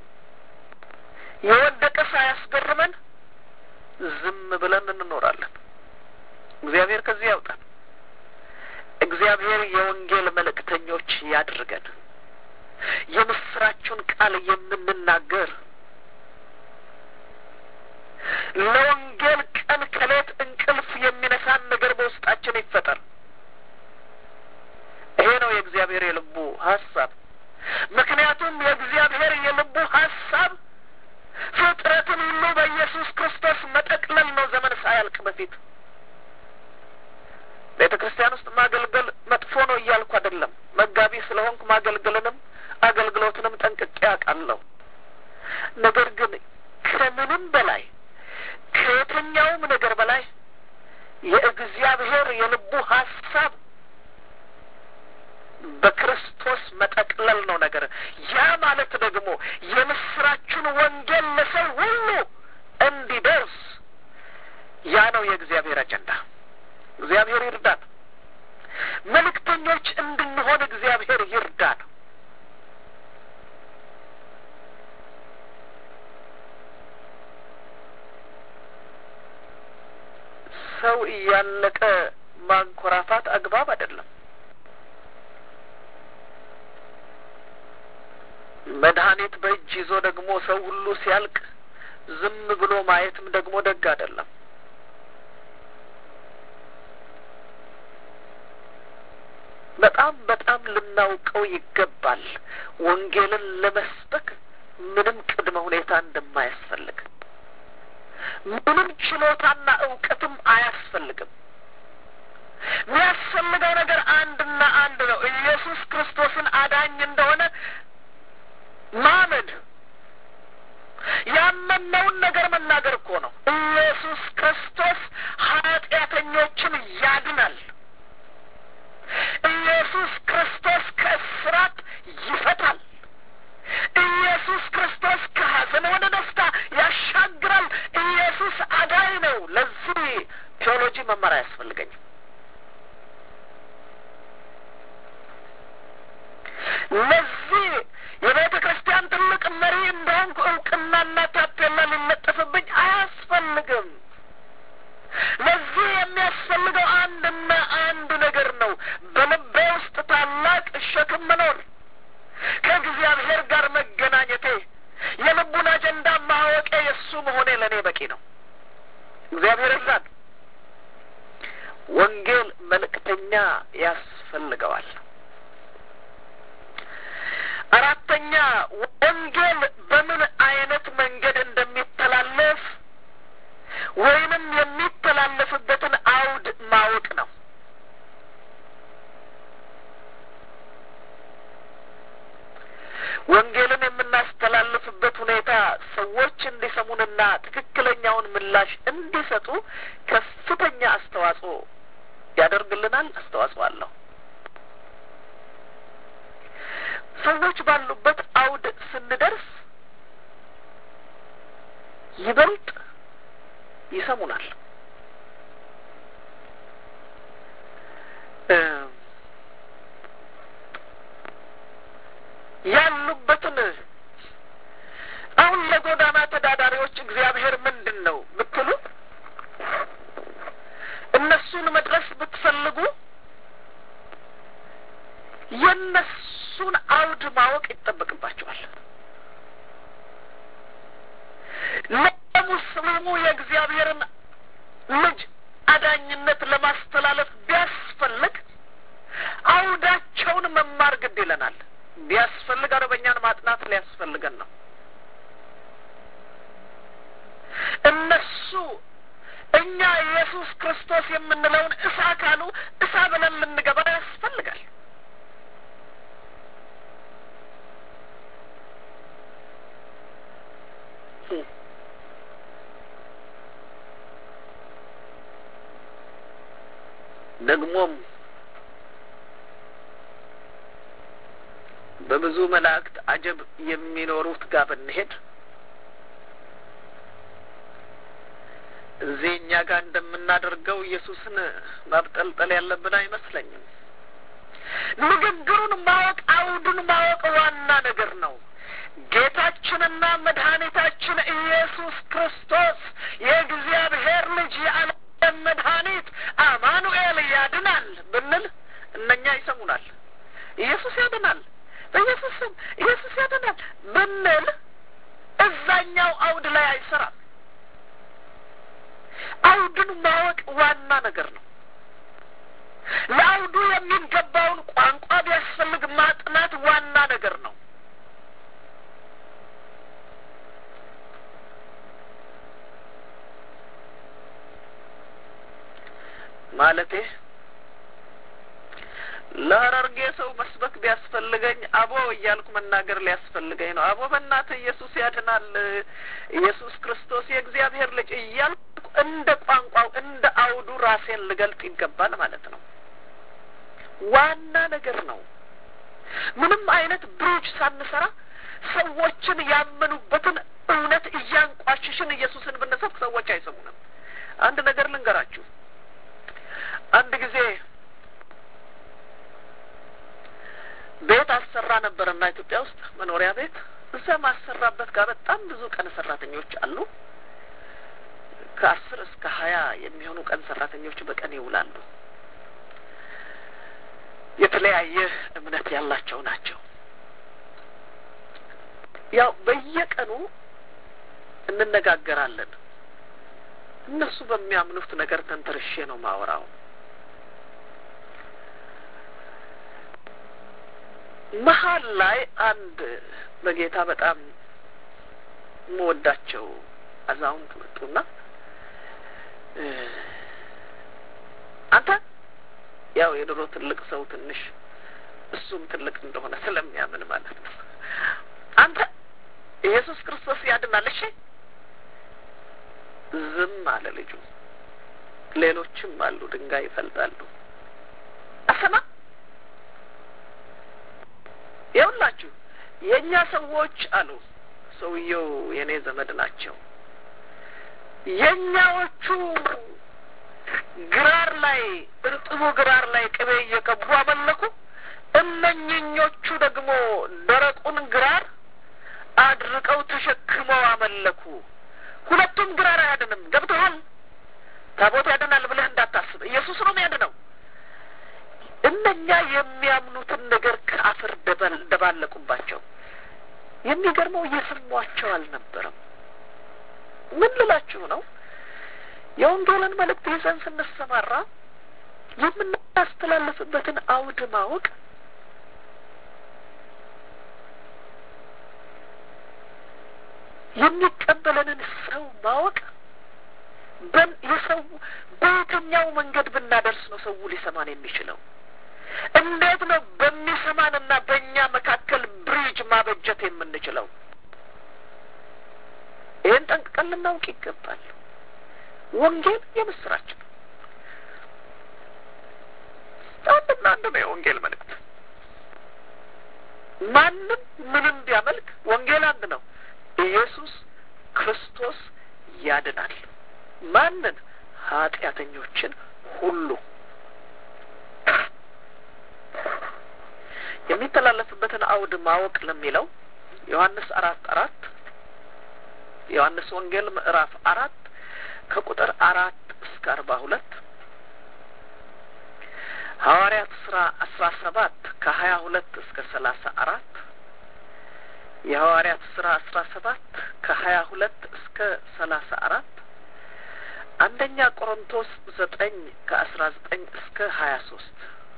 የወደቀ ሳያስገርመን ዝም ብለን እንኖራለን። እግዚአብሔር ከዚህ ያውጣን። እግዚአብሔር የወንጌል መልእክተኞች ያድርገን። የምስራቹን ቃል የምንናገር ለወንጌል ቀን ከሌት እንቅልፍ የሚነሳን ነገር በውስጣችን ይፈጠር። ይሄ ነው የእግዚአብሔር የልቡ ሀሳብ። ምክንያቱም የእግዚአብሔር የልቡ ሀሳብ ፍጥረትን ሁሉ በኢየሱስ ክርስቶስ መጠቅለል ነው፣ ዘመን ሳያልቅ በፊት። ቤተ ክርስቲያን ውስጥ ማገልገል መጥፎ ነው እያልኩ አይደለም። መጋቢ ስለሆንኩ ማገልገልንም አገልግሎትንም ጠንቅቄ አውቃለሁ። ነገር ግን ከምንም በላይ ከየትኛውም ነገር በላይ የእግዚአብሔር የልቡ ሀሳብ በክርስቶስ መጠቅለል ነው ነገር። ያ ማለት ደግሞ የምስራቹን ወንጌል ለሰው ሁሉ እንዲደርስ ያ ነው የእግዚአብሔር አጀንዳ። እግዚአብሔር ይርዳን። መልእክተኞች እንድንሆን እግዚአብሔር ይርዳን። ሰው እያለቀ ማንኮራፋት አግባብ አይደለም። መድኃኒት በእጅ ይዞ ደግሞ ሰው ሁሉ ሲያልቅ ዝም ብሎ ማየትም ደግሞ ደግ አይደለም። በጣም በጣም ልናውቀው ይገባል። ወንጌልን ለመስበክ ምንም ቅድመ ሁኔታ እንደማያስፈልግ ምንም ችሎታና እውቀትም አያስፈልግም። የሚያስፈልገው ነገር አንድና አንድ ነው። ኢየሱስ ክርስቶስን አዳኝ እንደሆነ ማመን ያመነውን ነገር መናገር እኮ ነው። ኢየሱስ ክርስቶስ ኃጢአተኞችን ያድናል። ኢየሱስ ክርስቶስ ከእስራት ይፈታል። ኢየሱስ ክርስቶስ ከሐዘን ወደ ደስታ ያሻግራል። ኢየሱስ አዳኝ ነው። ለዚህ ቴዎሎጂ መማር አያስፈልገኝም። ለዚህ የቤተ ክርስቲያን ትልቅ መሪ እንደሆንኩ እውቅናና ታፔላ ሊለጠፍብኝ አያስፈልግም። ለዚህ የሚያስፈልገው አንድና አንድ ነገር ነው። በልቤ ውስጥ ታላቅ ሸክም መኖር፣ ከእግዚአብሔር ጋር መገናኘቴ፣ የልቡን አጀንዳ ማወቄ፣ የእሱ መሆኔ ለእኔ በቂ ነው። እግዚአብሔር እርዳን። ወንጌል መልእክተኛ ያስፈልገዋል። አራተኛ ወንጌል በምን አይነት መንገድ እንደሚተላለፍ ወይንም የሚተላለፍበትን አውድ ማወቅ ነው። ወንጌልን የምናስተላልፍበት ሁኔታ ሰዎች እንዲሰሙንና ትክክለኛውን ምላሽ እንዲሰጡ ከፍተኛ አስተዋጽኦ ያደርግልናል። አስተዋጽኦ አለው። ሰዎች ባሉበት አውድ ስንደርስ ይበልጥ ይሰሙናል። ያሉበትን አሁን ለጎዳና ተዳዳሪዎች እግዚአብሔር ምንድን ነው ብትሉ እነሱን መድረስ ብትፈልጉ የነሱን አውድ ማወቅ ይጠበቅባቸዋል። ለሙስሊሙ የእግዚአብሔርን ልጅ አዳኝነት ለማስተላለፍ ቢያስፈልግ አውዳቸውን መማር ግድ ይለናል። ቢያስፈልግ አረበኛን ማጥናት ሊያስፈልገን ነው። እነሱ እኛ ኢየሱስ ክርስቶስ የምንለውን እሳ ካሉ እሳ ብለን ልንገባ ያስፈልጋል። ደግሞም በብዙ መላእክት አጀብ የሚኖሩት ጋር ብንሄድ እዚህ እኛ ጋር እንደምናደርገው ኢየሱስን ማብጠልጠል ያለብን አይመስለኝም። ንግግሩን ማወቅ፣ አውዱን ማወቅ ዋና ነገር ነው። ጌታችንና መድኃኒታችን ኢየሱስ ክርስቶስ የእግዚአብሔር ልጅ የዓለም መድኃኒት አማኑኤል ያድናል ብንል እነኛ ይሰሙናል። ኢየሱስ ያድናል፣ በኢየሱስ ስም ኢየሱስ ያድናል ብንል እዛኛው አውድ ላይ አይሰራም። አውዱን ማወቅ ዋና ነገር ነው። ለአውዱ የሚገባውን ቋንቋ ቢያስፈልግ ማጥናት ዋና ነገር ነው። ማለቴ ለሀረርጌ ሰው መስበክ ቢያስፈልገኝ አቦ እያልኩ መናገር ሊያስፈልገኝ ነው። አቦ በእናትህ ኢየሱስ ያድናል፣ ኢየሱስ ክርስቶስ የእግዚአብሔር ልጅ እያልኩ እንደ ቋንቋው እንደ አውዱ ራሴን ልገልጥ ይገባል ማለት ነው። ዋና ነገር ነው። ምንም አይነት ብሪጅ ሳንሰራ ሰዎችን ያመኑበትን እውነት እያንቋሽሽን ኢየሱስን ብንሰብክ ሰዎች አይሰሙንም። አንድ ነገር ልንገራችሁ። አንድ ጊዜ ቤት አሰራ ነበረና ኢትዮጵያ ውስጥ መኖሪያ ቤት እዛ ማሰራበት ጋር በጣም ብዙ ቀን ሰራተኞች አሉ። ከአስር እስከ ሀያ የሚሆኑ ቀን ሰራተኞች በቀን ይውላሉ። የተለያየ እምነት ያላቸው ናቸው። ያው በየቀኑ እንነጋገራለን። እነሱ በሚያምኑት ነገር ተንተርሼ ነው ማወራው። መሀል ላይ አንድ በጌታ በጣም የምወዳቸው አዛውንት መጡና አንተ ያው የድሮ ትልቅ ሰው ትንሽ እሱም ትልቅ እንደሆነ ስለሚያምን ማለት ነው። አንተ ኢየሱስ ክርስቶስ ያድናል። እሺ ዝም አለ ልጁ። ሌሎችም አሉ ድንጋይ ይፈልጣሉ። አሰማ ይኸውላችሁ የእኛ ሰዎች አሉ። ሰውየው የእኔ ዘመድ ናቸው። የእኛዎቹ ግራር ላይ እርጥቡ ግራር ላይ ቅቤ እየቀቡ አመለኩ። እነኝኞቹ ደግሞ ደረቁን ግራር አድርቀው ተሸክመው አመለኩ። ሁለቱም ግራር አያድንም። ገብቶሃል? ታቦት ያድናል ብለህ እንዳታስብ። ኢየሱስ ነው የሚያድነው። እነኛ የሚያምኑትን ነገር ከአፈር ደባለቁባቸው። የሚገርመው እየሰሟቸው አልነበረም። ምን ልላችሁ ነው? የወንጌልን መልእክት ይዘን ስንሰማራ የምናስተላልፍበትን አውድ ማወቅ የሚቀበለንን ሰው ማወቅ የሰው በየትኛው መንገድ ብናደርስ ነው ሰው ሊሰማን የሚችለው? እንዴት ነው በሚሰማንና በእኛ መካከል ብሪጅ ማበጀት የምንችለው? ይህን ጠንቅቀን ልናውቅ ይገባል። ወንጌል የምስራች ነው። አንድና አንድ ነው የወንጌል መልእክት። ማንም ምንም ቢያመልክ ወንጌል አንድ ነው። ኢየሱስ ክርስቶስ ያድናል። ማንን? ኃጢአተኞችን ሁሉ። የሚተላለፍበትን አውድ ማወቅ ለሚለው ዮሐንስ አራት አራት ዮሐንስ ወንጌል ምዕራፍ አራት ከቁጥር አራት እስከ አርባ ሁለት ሐዋርያት ስራ አስራ ሰባት ከሀያ ሁለት እስከ ሰላሳ አራት የሐዋርያት ስራ አስራ ሰባት ከሀያ ሁለት እስከ ሰላሳ አራት አንደኛ ቆሮንቶስ ዘጠኝ ከአስራ ዘጠኝ እስከ ሀያ ሶስት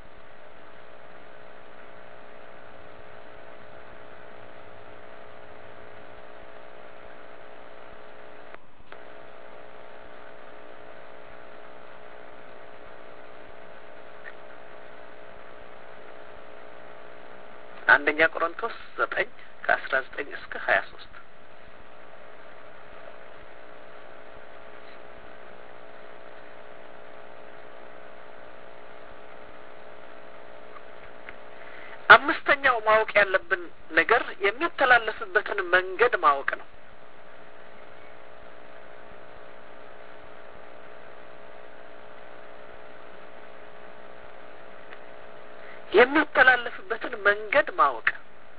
አንደኛ ቆሮንቶስ ዘጠኝ ከአስራ ዘጠኝ እስከ ሀያ ሶስት አምስተኛው ማወቅ ያለብን ነገር የሚተላለፍበትን መንገድ ማወቅ ነው። የሚተላለፍበትን መንገድ ማወቅ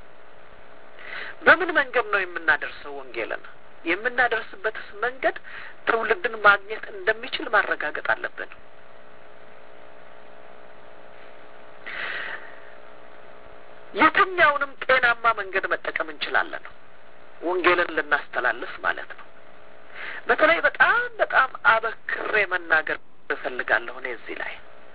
በምን መንገድ ነው የምናደርሰው ወንጌልን? የምናደርስበትስ መንገድ ትውልድን ማግኘት እንደሚችል ማረጋገጥ አለብን። የትኛውንም ጤናማ መንገድ መጠቀም እንችላለን፣ ወንጌልን ልናስተላልፍ ማለት ነው። በተለይ በጣም በጣም አበክሬ መናገር እፈልጋለሁ እኔ እዚህ ላይ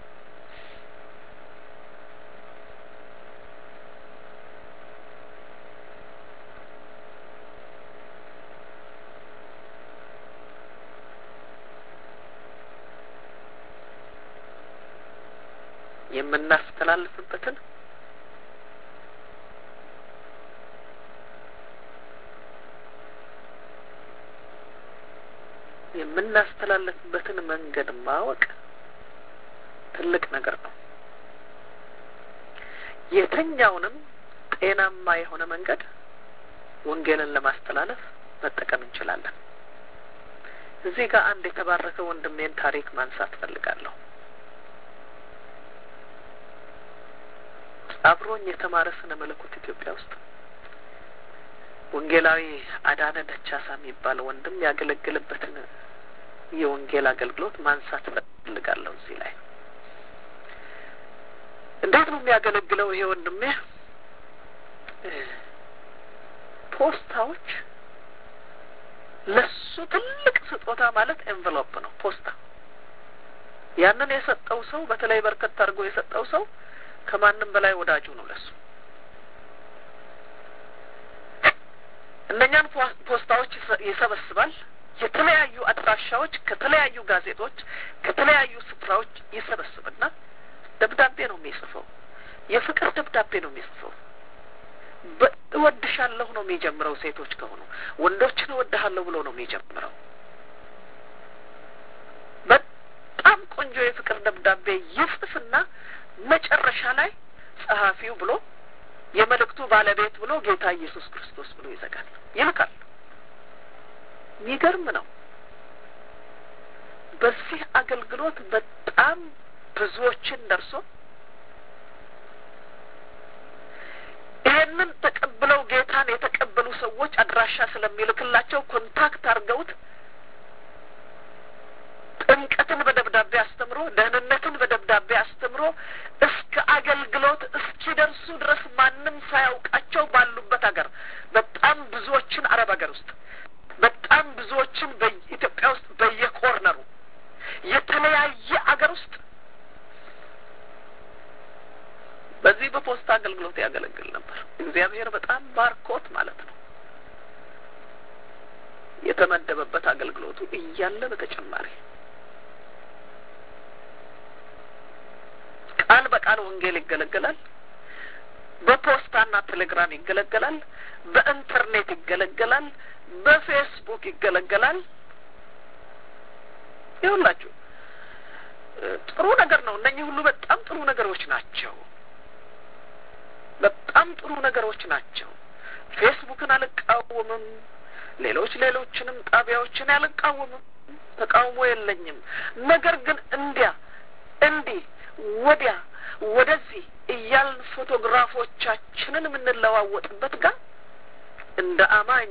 የምናስተላልፍበትን የምናስተላልፍበትን መንገድ ማወቅ ትልቅ ነገር ነው። የትኛውንም ጤናማ የሆነ መንገድ ወንጌልን ለማስተላለፍ መጠቀም እንችላለን። እዚህ ጋር አንድ የተባረከ ወንድሜን ታሪክ ማንሳት ፈልጋለሁ። አብሮኝ የተማረ ስነ መለኮት ኢትዮጵያ ውስጥ ወንጌላዊ አዳነ ደቻሳ የሚባል ወንድም ያገለግልበትን የወንጌል አገልግሎት ማንሳት ፈልጋለሁ። እዚህ ላይ እንዴት ነው የሚያገለግለው ይሄ ወንድሜ? ፖስታዎች ለሱ ትልቅ ስጦታ ማለት ኤንቨሎፕ ነው፣ ፖስታ። ያንን የሰጠው ሰው በተለይ በርከት አድርጎ የሰጠው ሰው ከማንም በላይ ወዳጁ ነው ለሱ። እነኛን ፖስታዎች ይሰበስባል። የተለያዩ አድራሻ ዋሻዎች ከተለያዩ ጋዜጦች ከተለያዩ ስፍራዎች ይሰበስብና ደብዳቤ ነው የሚጽፈው። የፍቅር ደብዳቤ ነው የሚጽፈው። እወድሻለሁ ነው የሚጀምረው። ሴቶች ከሆኑ ወንዶችን እወድሃለሁ ብሎ ነው የሚጀምረው። በጣም ቆንጆ የፍቅር ደብዳቤ ይጽፍና መጨረሻ ላይ ጸሐፊው ብሎ የመልእክቱ ባለቤት ብሎ ጌታ ኢየሱስ ክርስቶስ ብሎ ይዘጋል፣ ይልካል። የሚገርም ነው። በዚህ አገልግሎት በጣም ብዙዎችን ደርሶ ይህንን ተቀብለው ጌታን የተቀበሉ ሰዎች አድራሻ ስለሚልክላቸው ኮንታክት አድርገውት ጥምቀትን በደብዳቤ አስተምሮ ደህንነትን በደብዳቤ አስተምሮ እስከ አገልግሎት እስኪደርሱ ድረስ ማንም ሳያውቃቸው ባሉበት ሀገር በጣም ብዙዎችን አረብ ሀገር ውስጥ በጣም ብዙዎችን በኢትዮጵያ ውስጥ በየኮርነሩ የተለያየ አገር ውስጥ በዚህ በፖስታ አገልግሎት ያገለግል ነበር። እግዚአብሔር በጣም ባርኮት ማለት ነው። የተመደበበት አገልግሎቱ እያለ በተጨማሪ ቃል በቃል ወንጌል ይገለገላል። በፖስታና ቴሌግራም ይገለገላል። በኢንተርኔት ይገለገላል። በፌስቡክ ይገለገላል። ይሁላችሁ ጥሩ ነገር ነው። እነኚህ ሁሉ በጣም ጥሩ ነገሮች ናቸው። በጣም ጥሩ ነገሮች ናቸው። ፌስቡክን አልቃወምም። ሌሎች ሌሎችንም ጣቢያዎችን አልቃወምም። ተቃውሞ የለኝም። ነገር ግን እንዲያ እንዲህ ወዲያ ወደዚህ እያልን ፎቶግራፎቻችንን የምንለዋወጥበት ጋር እንደ አማኝ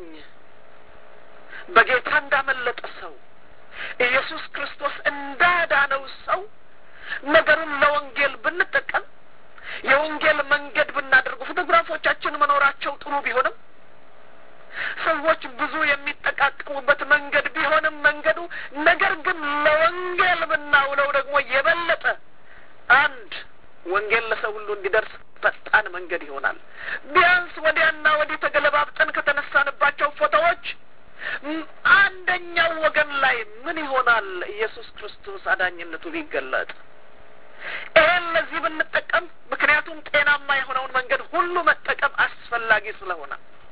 በጌታ እንዳመለጠ ሰው ኢየሱስ ክርስቶስ እንዳዳነው ሰው ነገሩን ለወንጌል ብንጠቀም የወንጌል መንገድ ብናደርጉ ፎቶግራፎቻችን መኖራቸው ጥሩ ቢሆንም ሰዎች ብዙ የሚጠቃቀሙበት መንገድ ቢሆንም መንገዱ ነገር ግን ለወንጌል ብናውለው ደግሞ የበለጠ አንድ ወንጌል ለሰው ሁሉ እንዲደርስ ፈጣን መንገድ ይሆናል። ቢያንስ ወዲያና ወዲህ ተገለባብጠን ከተነሳንባቸው ፎቶዎች አንደኛው ወገን ላይ ምን ይሆናል ኢየሱስ ክርስቶስ አዳኝነቱ ቢገለጥ ይሄን ለዚህ ብንጠቀም፣ ምክንያቱም ጤናማ የሆነውን መንገድ ሁሉ መጠቀም አስፈላጊ ስለሆነ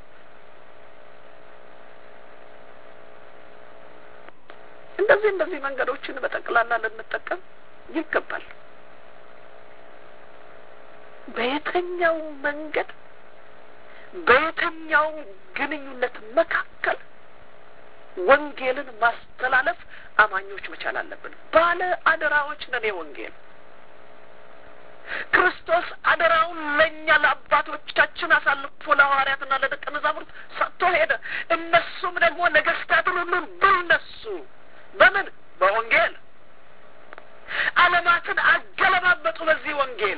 እንደዚህ እንደዚህ መንገዶችን በጠቅላላ ልንጠቀም ይገባል። በየትኛው መንገድ በየትኛው ግንኙነት መካከል ወንጌልን ማስተላለፍ አማኞች መቻል አለብን። ባለ አደራዎች ነን። የወንጌል ክርስቶስ አደራውን ለእኛ ለአባቶቻችን አሳልፎ ለሐዋርያትና ለደቀ መዛሙርት ሰጥቶ ሄደ። እነሱም ደግሞ ነገስታትን ሁሉ ድል ነሱ። በምን? በወንጌል ዓለማትን አገለባበጡ። በዚህ ወንጌል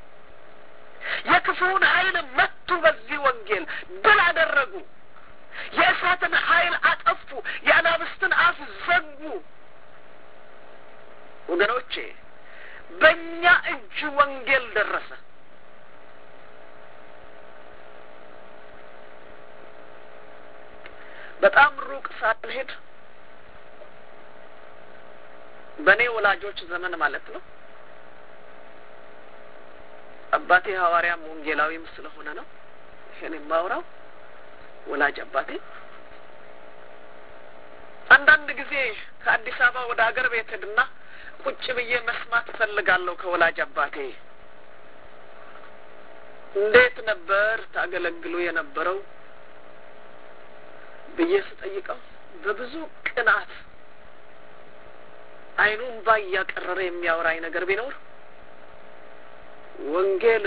የክፉውን ኃይል መቱ። በዚህ ወንጌል ድል አደረጉ። የእሳትን ኃይል አጠፉ። የአናብስትን አፍ ዘጉ። ወገኖቼ በእኛ እጅ ወንጌል ደረሰ። በጣም ሩቅ ሳልሄድ በእኔ ወላጆች ዘመን ማለት ነው። አባቴ ሐዋርያም ወንጌላዊም ስለሆነ ነው ይሄን የማውራው። ወላጅ አባቴ አንዳንድ ጊዜ ከአዲስ አበባ ወደ ሀገር ቤት ሄድና ቁጭ ብዬ መስማት እፈልጋለሁ ከወላጅ አባቴ እንዴት ነበር ታገለግሉ የነበረው ብዬ ስጠይቀው በብዙ ቅናት ዓይኑን ባ እያቀረረ የሚያወራኝ ነገር ቢኖር ወንጌል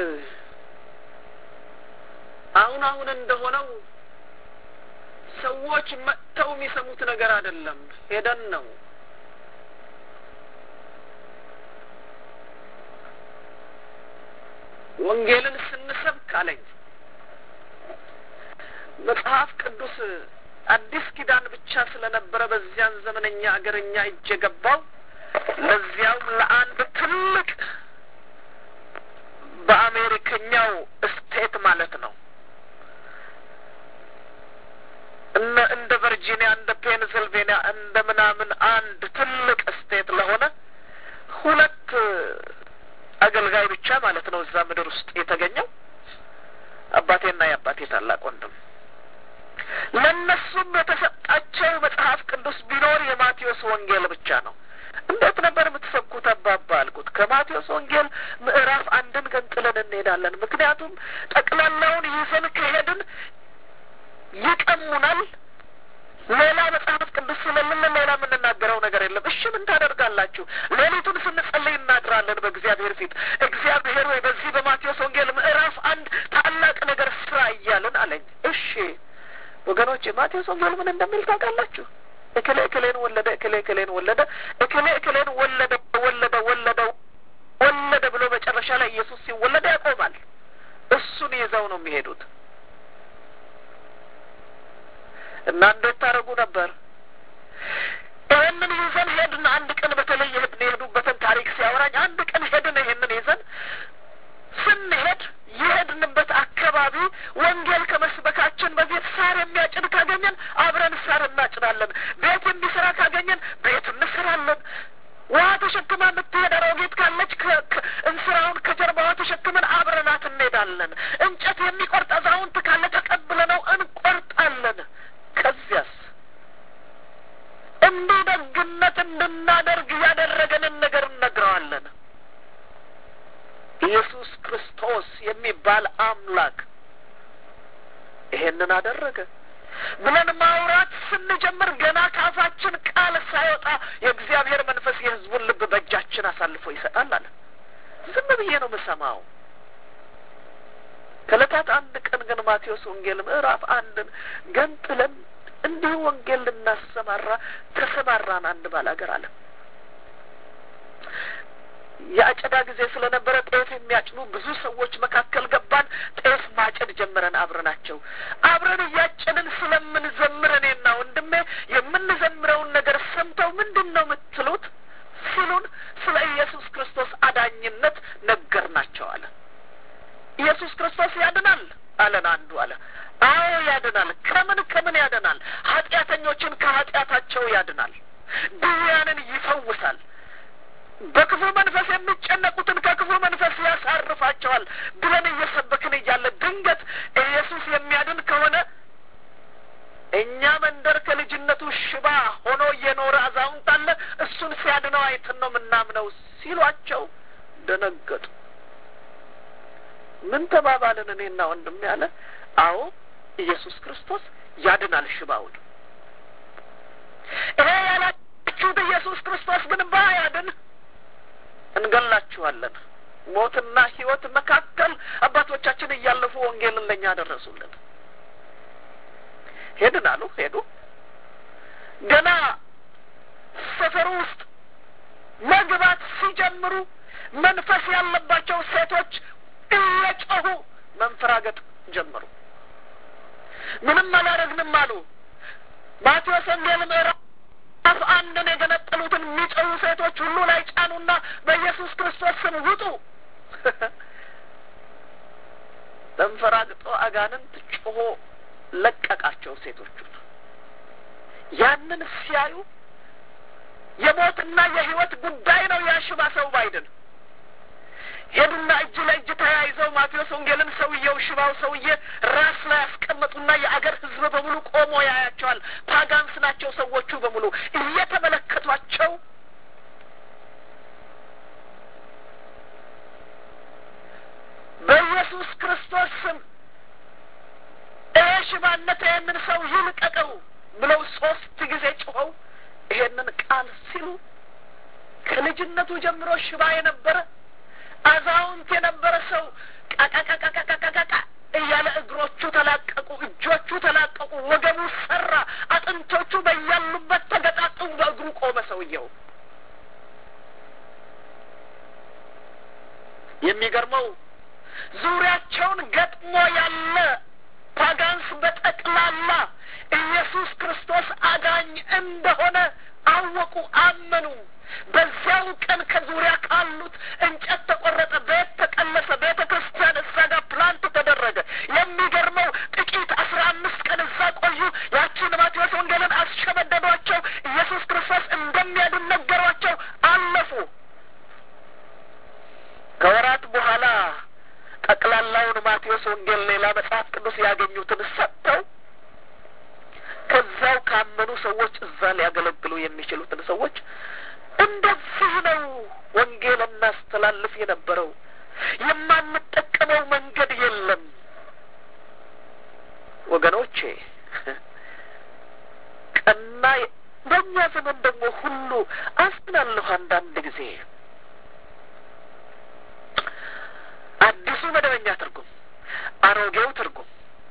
አሁን አሁን እንደሆነው ሰዎች መጥተው የሚሰሙት ነገር አይደለም፣ ሄደን ነው። ወንጌልን ስንሰብክ አለኝ መጽሐፍ ቅዱስ አዲስ ኪዳን ብቻ ስለነበረ በዚያን ዘመነኛ አገርኛ እጅ የገባው ለዚያውም ለአንድ ትልቅ በአሜሪከኛው ስቴት ማለት ነው እነ እንደ ቨርጂኒያ እንደ ፔንስልቬኒያ እንደ ምናምን አንድ ትልቅ ስቴት ለሆነ ሁለት አገልጋይ ብቻ ማለት ነው እዛ ምድር ውስጥ የተገኘው አባቴና የአባቴ ታላቅ ወንድም ለእነሱም የተሰጣቸው መጽሐፍ ቅዱስ ቢኖር የማቴዎስ ወንጌል ብቻ ነው። እንዴት ነበር የምትሰብኩት አባባ አልኩት። ከማቴዎስ ወንጌል ምዕራፍ አንድን ገንጥለን እንሄዳለን። ምክንያቱም ጠቅላላውን ይዘን ከሄድን ይቀሙናል። ሌላ መጽሐፍ ቅዱስ ስለምን ሌላ የምንናገረው ነገር የለም። እሺ ምን ታደርጋላችሁ? ሌሊቱን ስንጸልይ እናድራለን በእግዚአብሔር ፊት። እግዚአብሔር ወይ በዚህ በማቴዎስ ወንጌል ምዕራፍ አንድ ታላቅ ነገር ስራ እያልን አለኝ። እሺ ወገኖች ማቴዎስ ወንጌል ምን እንደሚል ታውቃላችሁ? እክሌ እክሌን ወለደ፣ እክሌ እክሌን ወለደ፣ እክሌ እክሌን ወለደ፣ ወለደ፣ ወለደ፣ ወለደ ብሎ መጨረሻ ላይ ኢየሱስ ሲወለድ ያቆማል። እሱን ይዘው ነው የሚሄዱት። እና እንዴት ታደርጉ ነበር? ይህንን ይዘን ሄድን። አንድ ቀን በተለይ ሄድን የሄዱበትን ታሪክ ሲያወራኝ አንድ ቀን ሄድን። ይህንን ይዘን ስንሄድ የሄድንበት አካባቢ ወንጌል ከመስበካችን በፊት ሳር የሚያጭድ ካገኘን አብረን ሳር እናጭዳለን። ቤት የሚሰራ ካገኘን ቤት እንስራለን። ውሃ ተሸክማ የምትሄድ አሮጊት ካለች እንስራውን ከጀርባዋ ተሸክመን አብረናት እንሄዳለን። እንጨት የሚቆርጥ አዛውንት ካለ ተቀብለነው እንቆርጣለን። ከዚያስ እንዲህ ደግነት እንድናደርግ ያደረገንን ነገር እነግረዋለን። ኢየሱስ ክርስቶስ የሚባል አምላክ ይሄንን አደረገ ብለን ማውራት ስንጀምር ገና ካፋችን ቃል ሳይወጣ የእግዚአብሔር መንፈስ የሕዝቡን ልብ በእጃችን አሳልፎ ይሰጣል አለ። ዝም ብዬ ነው የምሰማው። ከዕለታት አንድ ቀን ግን ማቴዎስ ወንጌል ምዕራፍ አንድን ገንጥለን እንዲሁ ወንጌል ልናሰማራ ተሰማራን። አንድ ባላገር አለ የአጨዳ ጊዜ ስለነበረ ጤፍ የሚያጭዱ ብዙ ሰዎች መካከል ገባን። ጤፍ ማጨድ ጀምረን አብረናቸው አብረን እያጨድን ስለምንዘምር እኔና ወንድሜ የምንዘምረውን ነገር ሰምተው ምንድን ነው የምትሉት ሲሉን ስለ ኢየሱስ ክርስቶስ አዳኝነት ነገርናቸው አለ። ኢየሱስ ክርስቶስ ያድናል አለን። አንዱ አለ አዎ ያድናል። ከምን ከምን ያድናል? ኃጢአተኞችን ከኃጢአታቸው ያድናል። ድውያንን ይፈውሳል። በክፉ መንፈስ የሚጨነቁትን ከክፉ መንፈስ ያሳርፋቸዋል ብለን እየሰበክን እያለ ድንገት ኢየሱስ የሚያድን ከሆነ እኛ መንደር ከልጅነቱ ሽባ ሆኖ እየኖረ አዛውንት አለ እሱን ሲያድነው አይተን ነው የምናምነው ሲሏቸው ደነገጡ። ምን ተባባልን? እኔና ወንድም ያለ አዎ ኢየሱስ ክርስቶስ ያድናል ሽባውን። ይሄ ያላችሁት ኢየሱስ ክርስቶስ ግን ባያድን እንገላችኋለን። ሞትና ሕይወት መካከል አባቶቻችን እያለፉ ወንጌልን ለእኛ ደረሱልን። ሄድን አሉ ሄዱ። ገና ሰፈሩ ውስጥ መግባት ሲጀምሩ መንፈስ ያለባቸው ሴቶች እየጮሁ መንፈራገጥ ጀመሩ። ምንም አላረግንም አሉ። ማቴዎስ ወንጌል ምዕራፍ አፍ አንድን የገነጠሉትን የሚጮሁ ሴቶች ሁሉ ላይ ጫኑና በኢየሱስ ክርስቶስ ስም ውጡ። ተንፈራግጦ አጋንንት ጮሆ ለቀቃቸው ሴቶቹን። ያንን ሲያዩ የሞትና የሕይወት ጉዳይ ነው ያሽባ ሰው ባይድን ሄዱና እጅ ለእጅ ተያይዘው ማቴዎስ ወንጌልን ሰውየው ሽባው ሰውዬ ራስ ላይ ያስቀመጡና የአገር ሕዝብ በሙሉ ቆሞ ያያቸዋል። ፓጋንስ ናቸው ሰዎቹ በሙሉ እየተመለከቷቸው በኢየሱስ ክርስቶስ ስም ይሄ ሽባነት ይህንን ሰው ይልቀቀው ብለው ሶስት ጊዜ ጮኸው ይሄንን ቃል ሲሉ ከልጅነቱ ጀምሮ ሽባ የነበረ አዛውንት የነበረ ሰው ቃቃቃቃቃቃቃ እያለ እግሮቹ ተላቀቁ፣ እጆቹ ተላቀቁ፣ ወገቡ ሰራ፣ አጥንቶቹ በያሉበት ተገጣጠሙ። በእግሩ ቆመ ሰውየው። የሚገርመው ዙሪያቸውን ገጥሞ ያለ ፓጋንስ በጠቅላላ ኢየሱስ ክርስቶስ አዳኝ እንደሆነ አወቁ፣ አመኑ። በዚያው ቀን ከዙሪያ ካሉት እንጨት ተቆረጠ፣ ቤት ተቀለሰ፣ ቤተ ክርስቲያን እዛ ጋር ፕላንት ተደረገ። የሚገርመው ጥቂት አስራ አምስት ቀን እዛ ቆዩ። ያቺ ወንጌል ሌላ መጽሐፍ ቅዱስ ያገኙትን ሰጥተው ከዛው ካመኑ ሰዎች እዛ ሊያገለግሉ የሚችሉትን ሰዎች እንደዚህ ነው ወንጌል እናስተላልፍ የነበረው። የማንጠቀመው መንገድ የለም ወገኖቼ። ቀና በእኛ ዘመን ደግሞ ሁሉ አዝናለሁ አንዳንድ ጊዜ አዲሱ መደበኛ ትርጉም፣ አሮጌው ትርጉም፣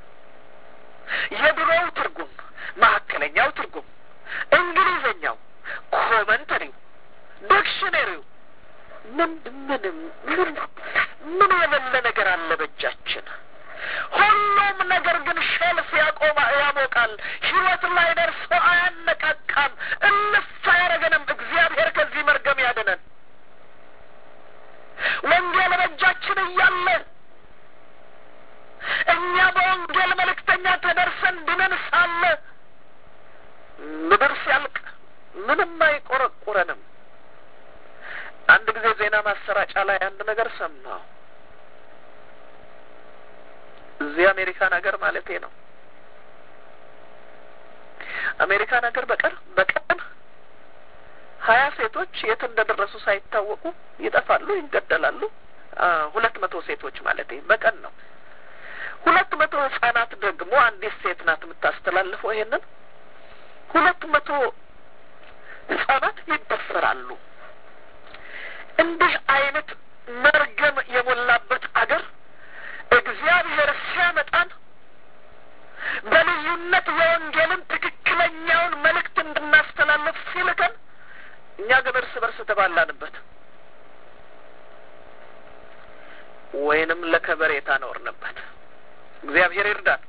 የድሮው ትርጉም፣ መካከለኛው ትርጉም፣ እንግሊዘኛው፣ ኮመንተሪው፣ ዲክሽነሪው ምን ምንም ምን ምን የሌለ ነገር አለ በእጃችን። ሁሉም ነገር ግን ሸልፍ ያቆማ ያሞቃል። ህይወት ላይ ደርሶ አያነቃቃም። እልፍ አያረገንም። እግዚአብሔር ከዚህ መርገም ያድነን። ወንጌል በእጃችን እያለ እኛ በወንጌል መልእክተኛ ተደርሰን ድነን ሳለ ምድር ሲያልቅ ምንም አይቆረቁረንም። አንድ ጊዜ ዜና ማሰራጫ ላይ አንድ ነገር ሰማሁ። እዚህ አሜሪካን ሀገር ማለቴ ነው። አሜሪካን ሀገር በቀር በቀን ሀያ ሴቶች የት እንደደረሱ ሳይታወቁ ይጠፋሉ፣ ይገደላሉ። ሁለት መቶ ሴቶች ማለቴ በቀን ነው። ሁለት መቶ ህጻናት ደግሞ አንዲት ሴት ናት የምታስተላልፈው ይሄንን ሁለት መቶ ህጻናት ይደፈራሉ። እንዲህ አይነት መርገም የሞላበት አገር እግዚአብሔር ሲያመጣን በልዩነት የወንጌልን ትክክለኛውን መልእክት እንድናስተላልፍ ሲልከን እኛ ግን እርስ በርስ ተባላንበት ወይንም ለከበሬታ ኖርንበት። እግዚአብሔር ይርዳን።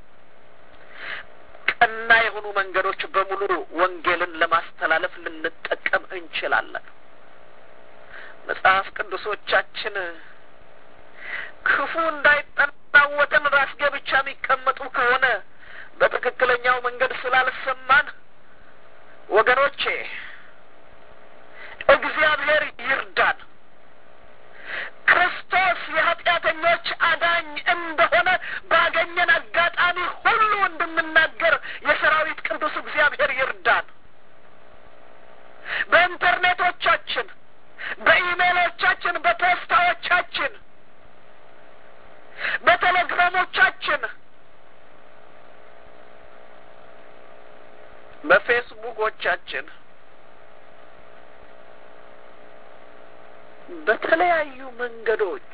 ቀና የሆኑ መንገዶች በሙሉ ወንጌልን ለማስተላለፍ ልንጠቀም እንችላለን። መጽሐፍ ቅዱሶቻችን ክፉ እንዳይጠናወተን ራስጌ ብቻ የሚቀመጡ ከሆነ በትክክለኛው መንገድ ስላልሰማን ወገኖቼ እግዚአብሔር ይርዳን። ክርስቶስ የኃጢአተኞች አዳኝ እንደሆነ ባገኘን አጋጣሚ ሁሉ እንድንናገር የሰራዊት ቅዱስ እግዚአብሔር ይርዳን። በኢንተርኔቶቻችን፣ በኢሜይሎቻችን፣ በፖስታዎቻችን፣ በቴሌግራሞቻችን፣ በፌስቡኮቻችን በተለያዩ መንገዶች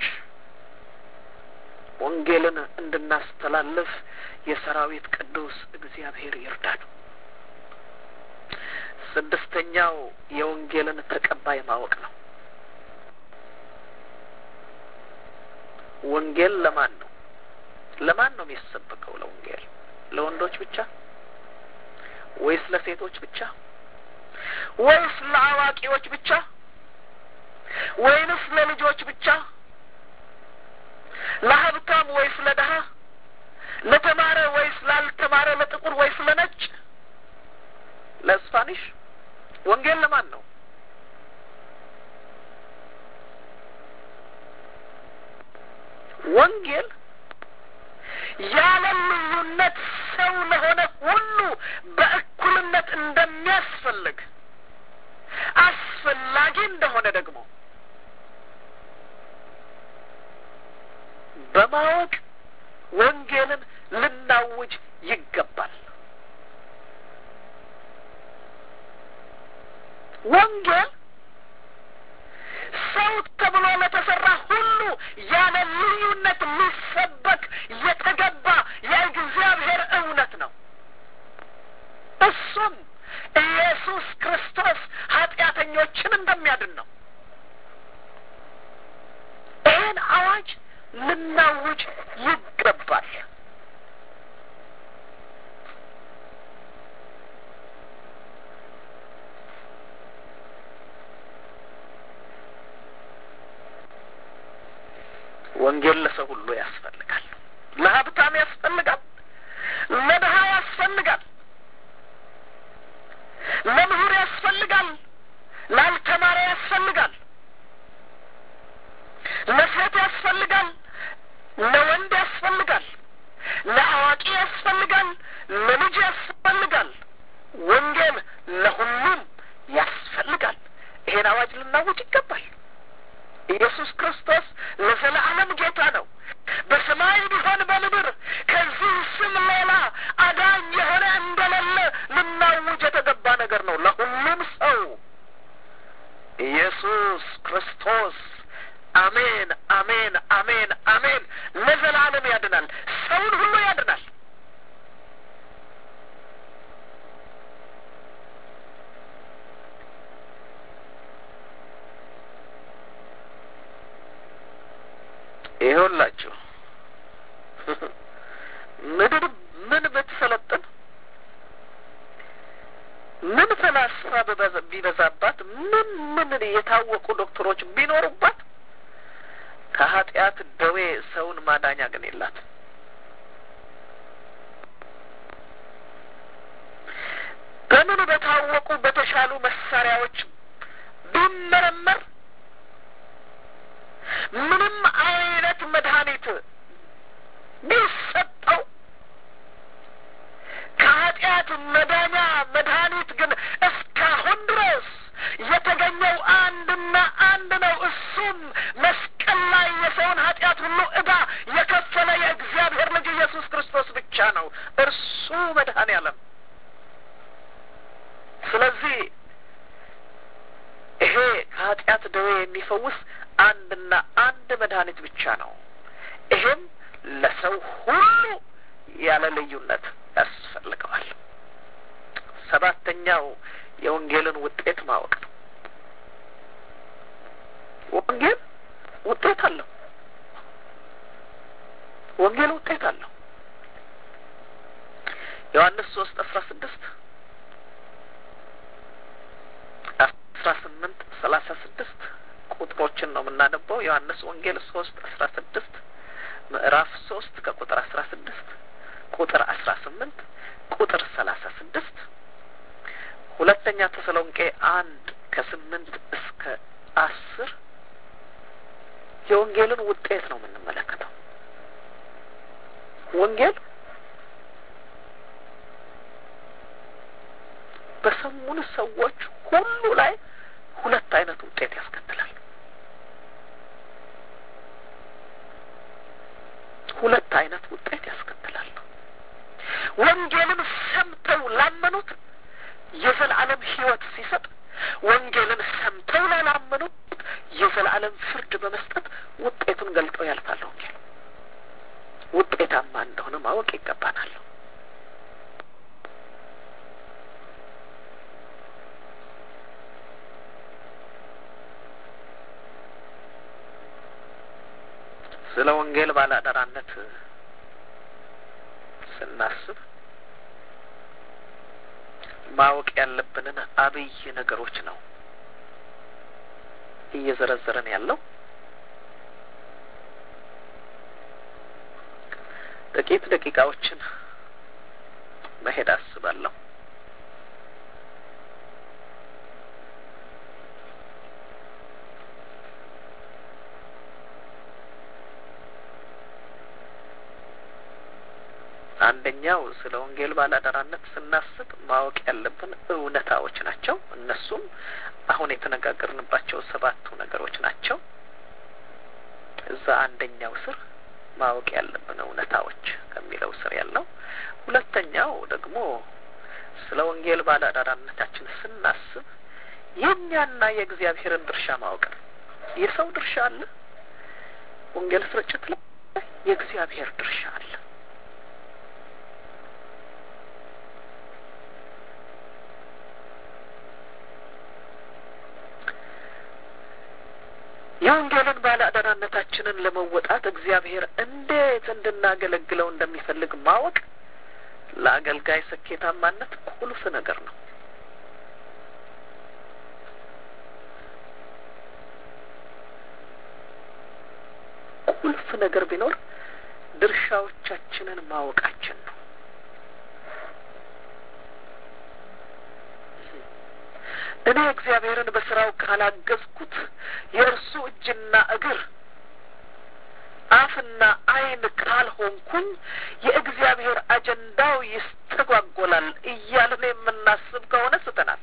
ወንጌልን እንድናስተላልፍ የሰራዊት ቅዱስ እግዚአብሔር ይርዳን። ስድስተኛው የወንጌልን ተቀባይ ማወቅ ነው። ወንጌል ለማን ነው? ለማን ነው የሚሰበከው? ለወንጌል ለወንዶች ብቻ ወይስ ለሴቶች ብቻ ወይስ ለአዋቂዎች ብቻ ወይንስ ለልጆች ብቻ? ለሀብታም ወይስ ለድሀ? ለተማረ ወይስ ላልተማረ? ለጥቁር ወይስ ለነጭ? ለስፓኒሽ? ወንጌል ለማን ነው? ወንጌል ያለ ልዩነት ሰው ለሆነ ሁሉ በእኩልነት እንደሚያስፈልግ አስፈላጊ እንደሆነ ደግሞ በማወቅ ወንጌልን ልናውጅ ይገባል። ወንጌል ሰው ተብሎ ለተሰራ ሁሉ ያለ ልዩነት ሊሰበክ የተገባ የእግዚአብሔር እውነት ነው። እሱም ኢየሱስ ክርስቶስ ኃጢአተኞችን እንደሚያድን ነው። ይህን አዋጅ ልናውጅ ይገባል። ወንጌል ለሰው ሁሉ ያስፈልጋል። ለሀብታም ያስፈልጋል፣ ለድሀ ያስፈልጋል፣ ለምሁር ያስፈልጋል፣ ላልተማረ ያስፈልጋል፣ ለሴት ያስፈልጋል፣ ለወንድ ያስፈልጋል፣ ለልጅ ያስፈልጋል። ወንጌል ለሁሉም ያስፈልጋል። ይሄን አዋጅ ልናውጅ ይገባል። ኢየሱስ ክርስቶስ ለዘላለም ጌታ ነው። በሰማይ ቢሆን በምድር ከዚህ ስም ሌላ አዳኝ የሆነ እንደሌለ ልናውጅ የተገባ ነገር ነው። ለሁሉም ሰው ኢየሱስ ክርስቶስ አሜን፣ አሜን፣ አሜን፣ አሜን ለዘላለም ያድናል። ሰውን ሁሉ ያድናል። ይኸውላችሁ ምድር ምን ብትሰለጥን ምን ፈላስፋ ቢበዛባት ምን ምን የታወቁ ዶክተሮች ቢኖሩባት ከኃጢአት ደዌ ሰውን ማዳኛ ግን የላት። በምን በታወቁ በተሻሉ መሳሪያዎች ቢመረመር ምንም አይነት መድኃኒት ቢሰጠው ከኃጢአት መዳኛ መድኃኒት ግን እስካሁን ድረስ የተገኘው አንድና አንድ ነው። እሱም መስቀል ላይ የሰውን ኃጢአት ሁሉ ዕዳ የከፈለ የእግዚአብሔር ልጅ ኢየሱስ ክርስቶስ ብቻ ነው። እርሱ መድኃኔ ዓለም። ስለዚህ ይሄ ከኃጢአት ደዌ የሚፈውስ አንድና አንድ መድኃኒት ብቻ ነው። ይሄም ለሰው ሁሉ ያለ ልዩነት ያስፈልገዋል። ሰባተኛው የወንጌልን ውጤት ማወቅ ነው። ወንጌል ውጤት አለው። ወንጌል ውጤት አለው። ዮሐንስ ሶስት አስራ ስድስት አስራ ስምንት ሰላሳ ስድስት ቁጥሮችን ነው የምናነበው። ዮሐንስ ወንጌል ሶስት አስራ ስድስት ምዕራፍ ሶስት ከቁጥር አስራ ስድስት ቁጥር አስራ ስምንት ቁጥር ሰላሳ ስድስት ሁለተኛ ተሰሎንቄ አንድ ከስምንት እስከ አስር የወንጌልን ውጤት ነው የምንመለከተው። ወንጌል በሰሙን ሰዎች ሁሉ ላይ ሁለት አይነት ውጤት ያስከትላል። ሁለት አይነት ውጤት ያስከትላል። ወንጌልን ሰምተው ላመኑት የዘላለም ሕይወት ሲሰጥ፣ ወንጌልን ሰምተው ላላመኑት የዘላለም ፍርድ በመስጠት ውጤቱን ገልጠው ያልፋል። ወንጌል ውጤታማ እንደሆነ ማወቅ ይገባናል። ስለ ወንጌል ባለአደራነት ስናስብ ማወቅ ያለብንን አብይ ነገሮች ነው እየዘረዘረን ያለው። ጥቂት ደቂቃዎችን መሄድ አስባለሁ። አንደኛው ስለ ወንጌል ባላደራነት ስናስብ ማወቅ ያለብን እውነታዎች ናቸው። እነሱም አሁን የተነጋገርንባቸው ሰባቱ ነገሮች ናቸው። እዛ አንደኛው ስር ማወቅ ያለብን እውነታዎች ከሚለው ስር ያለው። ሁለተኛው ደግሞ ስለ ወንጌል ባላደራነታችን ስናስብ የእኛና የእግዚአብሔርን ድርሻ ማወቅ ነው። የሰው ድርሻ አለ፣ ወንጌል ስርጭት ላይ የእግዚአብሔር ድርሻ አለ። የወንጌልን ባለአደራነታችንን ለመወጣት እግዚአብሔር እንዴት እንድናገለግለው እንደሚፈልግ ማወቅ ለአገልጋይ ስኬታማነት ቁልፍ ነገር ነው። ቁልፍ ነገር ቢኖር ድርሻዎቻችንን ማወቃችን ነው። እኔ እግዚአብሔርን በስራው ካላገዝኩት የእርሱ እጅና እግር አፍና ዓይን ካልሆንኩኝ የእግዚአብሔር አጀንዳው ይስተጓጎላል እያልን የምናስብ ከሆነ ስተናል።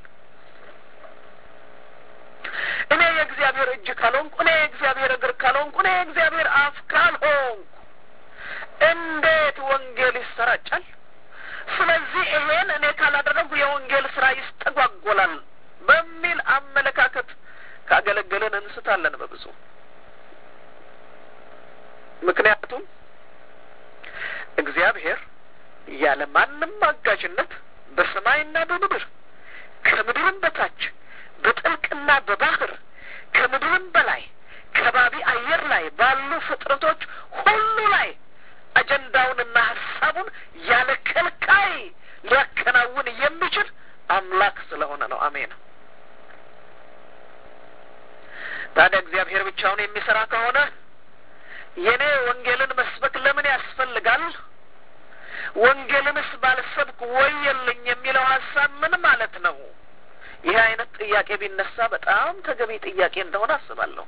እኔ የእግዚአብሔር እጅ ካልሆንኩ፣ እኔ የእግዚአብሔር እግር ካልሆንኩ፣ እኔ የእግዚአብሔር አፍ ካልሆንኩ እንዴት ወንጌል ይሰራጫል? ስለዚህ ይሄን እኔ ካላደረጉ የወንጌል ስራ ይስተጓጎላል በሚል አመለካከት ካገለገልን እንስታለን በብዙ ምክንያቱም እግዚአብሔር ያለ ማንም አጋዥነት በሰማይና በምድር ከምድርም በታች በጥልቅና በባህር ከምድርም በላይ ከባቢ አየር ላይ ባሉ ፍጥረቶች ሁሉ ላይ አጀንዳውንና ሀሳቡን ያለ ከልካይ ሊያከናውን የሚችል አምላክ ስለሆነ ነው። አሜን። ታዲያ እግዚአብሔር ብቻውን የሚሰራ ከሆነ የኔ ወንጌልን መስበክ ለምን ያስፈልጋል? ወንጌልንስ ባልሰብክ ወየልኝ የሚለው ሀሳብ ምን ማለት ነው? ይህ አይነት ጥያቄ ቢነሳ በጣም ተገቢ ጥያቄ እንደሆነ አስባለሁ።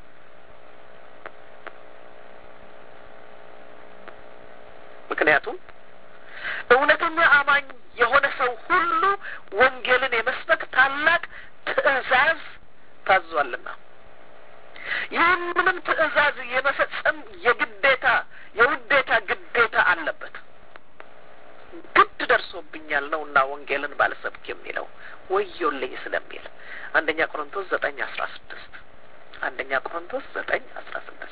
ምክንያቱም እውነተኛ አማኝ የሆነ ሰው ሁሉ ወንጌልን የመስበክ ታላቅ ትዕዛዝ ታዟልና ይህንንም ትዕዛዝ የመፈጸም የግዴታ የውዴታ ግዴታ አለበት። ግድ ደርሶብኛል ነውና ወንጌልን ባልሰብክ የሚለው ወዮልኝ ስለሚል አንደኛ ቆሮንቶስ ዘጠኝ አስራ ስድስት አንደኛ ቆሮንቶስ ዘጠኝ አስራ ስድስት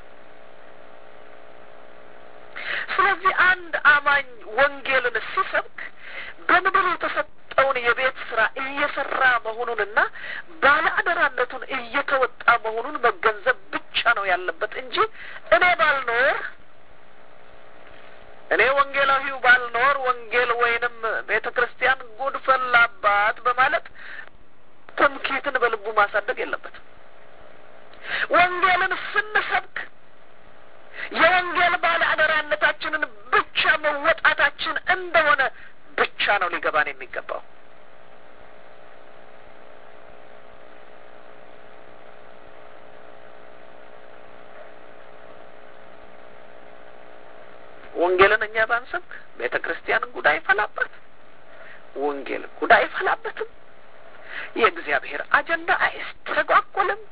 ስለዚህ አንድ አማኝ ወንጌልን ሲሰብክ በምድር የተሰጠውን የቤት ስራ እየሰራ መሆኑንና ባለ አደራነቱን እየተወጣ መሆኑን መገንዘብ ብቻ ነው ያለበት እንጂ እኔ ባልኖር እኔ ወንጌላዊው ባልኖር ወንጌል ወይንም ቤተ ክርስቲያን ጉድ ፈላባት በማለት ትምክህትን በልቡ ማሳደግ የለበትም። ወንጌልን ስንሰብክ የወንጌል ባለ አደራነታችንን ብቻ መወጣታችን እንደሆነ ብቻ ነው ሊገባን የሚገባው። ወንጌልን እኛ ባንሰብክ ቤተ ክርስቲያን ጉድ አይፈላበት፣ ወንጌል ጉድ አይፈላበትም፣ የእግዚአብሔር አጀንዳ አይስተጓጎልም።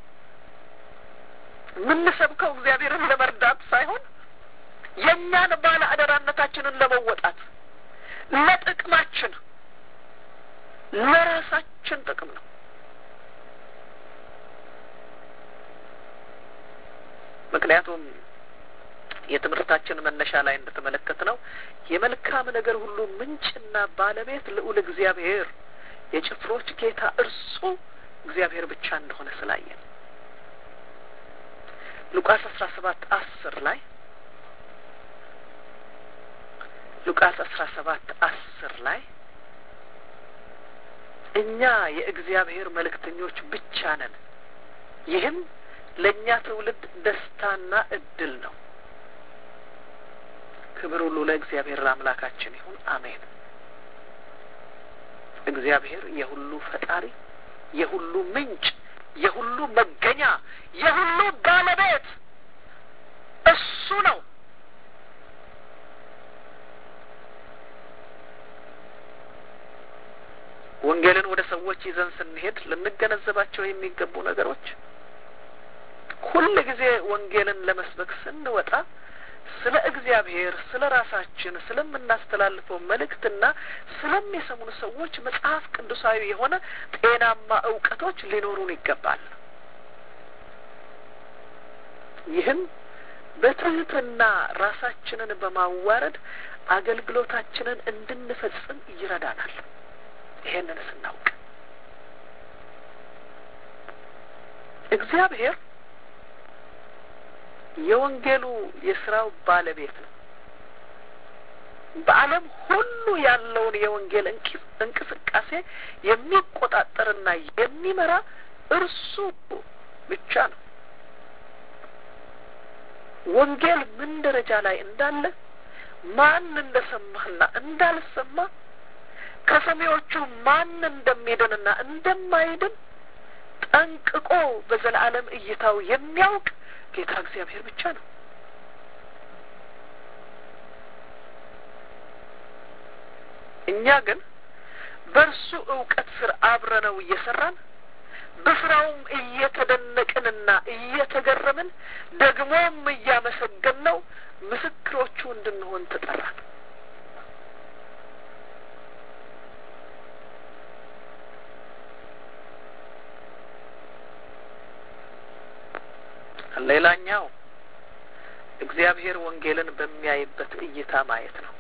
የምንሰብከው እግዚአብሔርን ለመርዳት ሳይሆን የእኛን ባለ አደራነታችንን ለመወጣት ለጥቅማችን ለራሳችን ጥቅም ነው። ምክንያቱም የትምህርታችን መነሻ ላይ እንደተመለከት ነው የመልካም ነገር ሁሉ ምንጭና ባለቤት ልዑል እግዚአብሔር የጭፍሮች ጌታ እርሱ እግዚአብሔር ብቻ እንደሆነ ስላየን ሉቃስ አስራ ሰባት አስር ላይ ሉቃስ አስራ ሰባት አስር ላይ እኛ የእግዚአብሔር መልእክተኞች ብቻ ነን፣ ይህም ለእኛ ትውልድ ደስታና እድል ነው። ክብር ሁሉ ለእግዚአብሔር ለአምላካችን ይሁን፣ አሜን። እግዚአብሔር የሁሉ ፈጣሪ፣ የሁሉ ምንጭ፣ የሁሉ መገኛ፣ የሁሉ ባለቤት እሱ ነው። ወንጌልን ወደ ሰዎች ይዘን ስንሄድ ልንገነዘባቸው የሚገቡ ነገሮች ሁል ጊዜ ወንጌልን ለመስበክ ስንወጣ ስለ እግዚአብሔር፣ ስለ ራሳችን፣ ስለምናስተላልፈው መልእክትና ስለሚሰሙን ሰዎች መጽሐፍ ቅዱሳዊ የሆነ ጤናማ እውቀቶች ሊኖሩን ይገባል። ይህም በትህትና ራሳችንን በማዋረድ አገልግሎታችንን እንድንፈጽም ይረዳናል። ይሄንን ስናውቅ እግዚአብሔር የወንጌሉ የስራው ባለቤት ነው። በዓለም ሁሉ ያለውን የወንጌል እንቅስቃሴ የሚቆጣጠርና የሚመራ እርሱ ብቻ ነው። ወንጌል ምን ደረጃ ላይ እንዳለ ማን እንደሰማና እንዳልሰማ ከሰሚዎቹ ማን እንደሚድንና እንደማይድን ጠንቅቆ በዘላለም እይታው የሚያውቅ ጌታ እግዚአብሔር ብቻ ነው። እኛ ግን በእርሱ እውቀት ስር አብረነው እየሰራን በስራውም እየተደነቅንና እየተገረምን ደግሞም እያመሰገን ነው ምስክሮቹ እንድንሆን ተጠራን። ሌላኛው እግዚአብሔር ወንጌልን በሚያይበት እይታ ማየት ነው።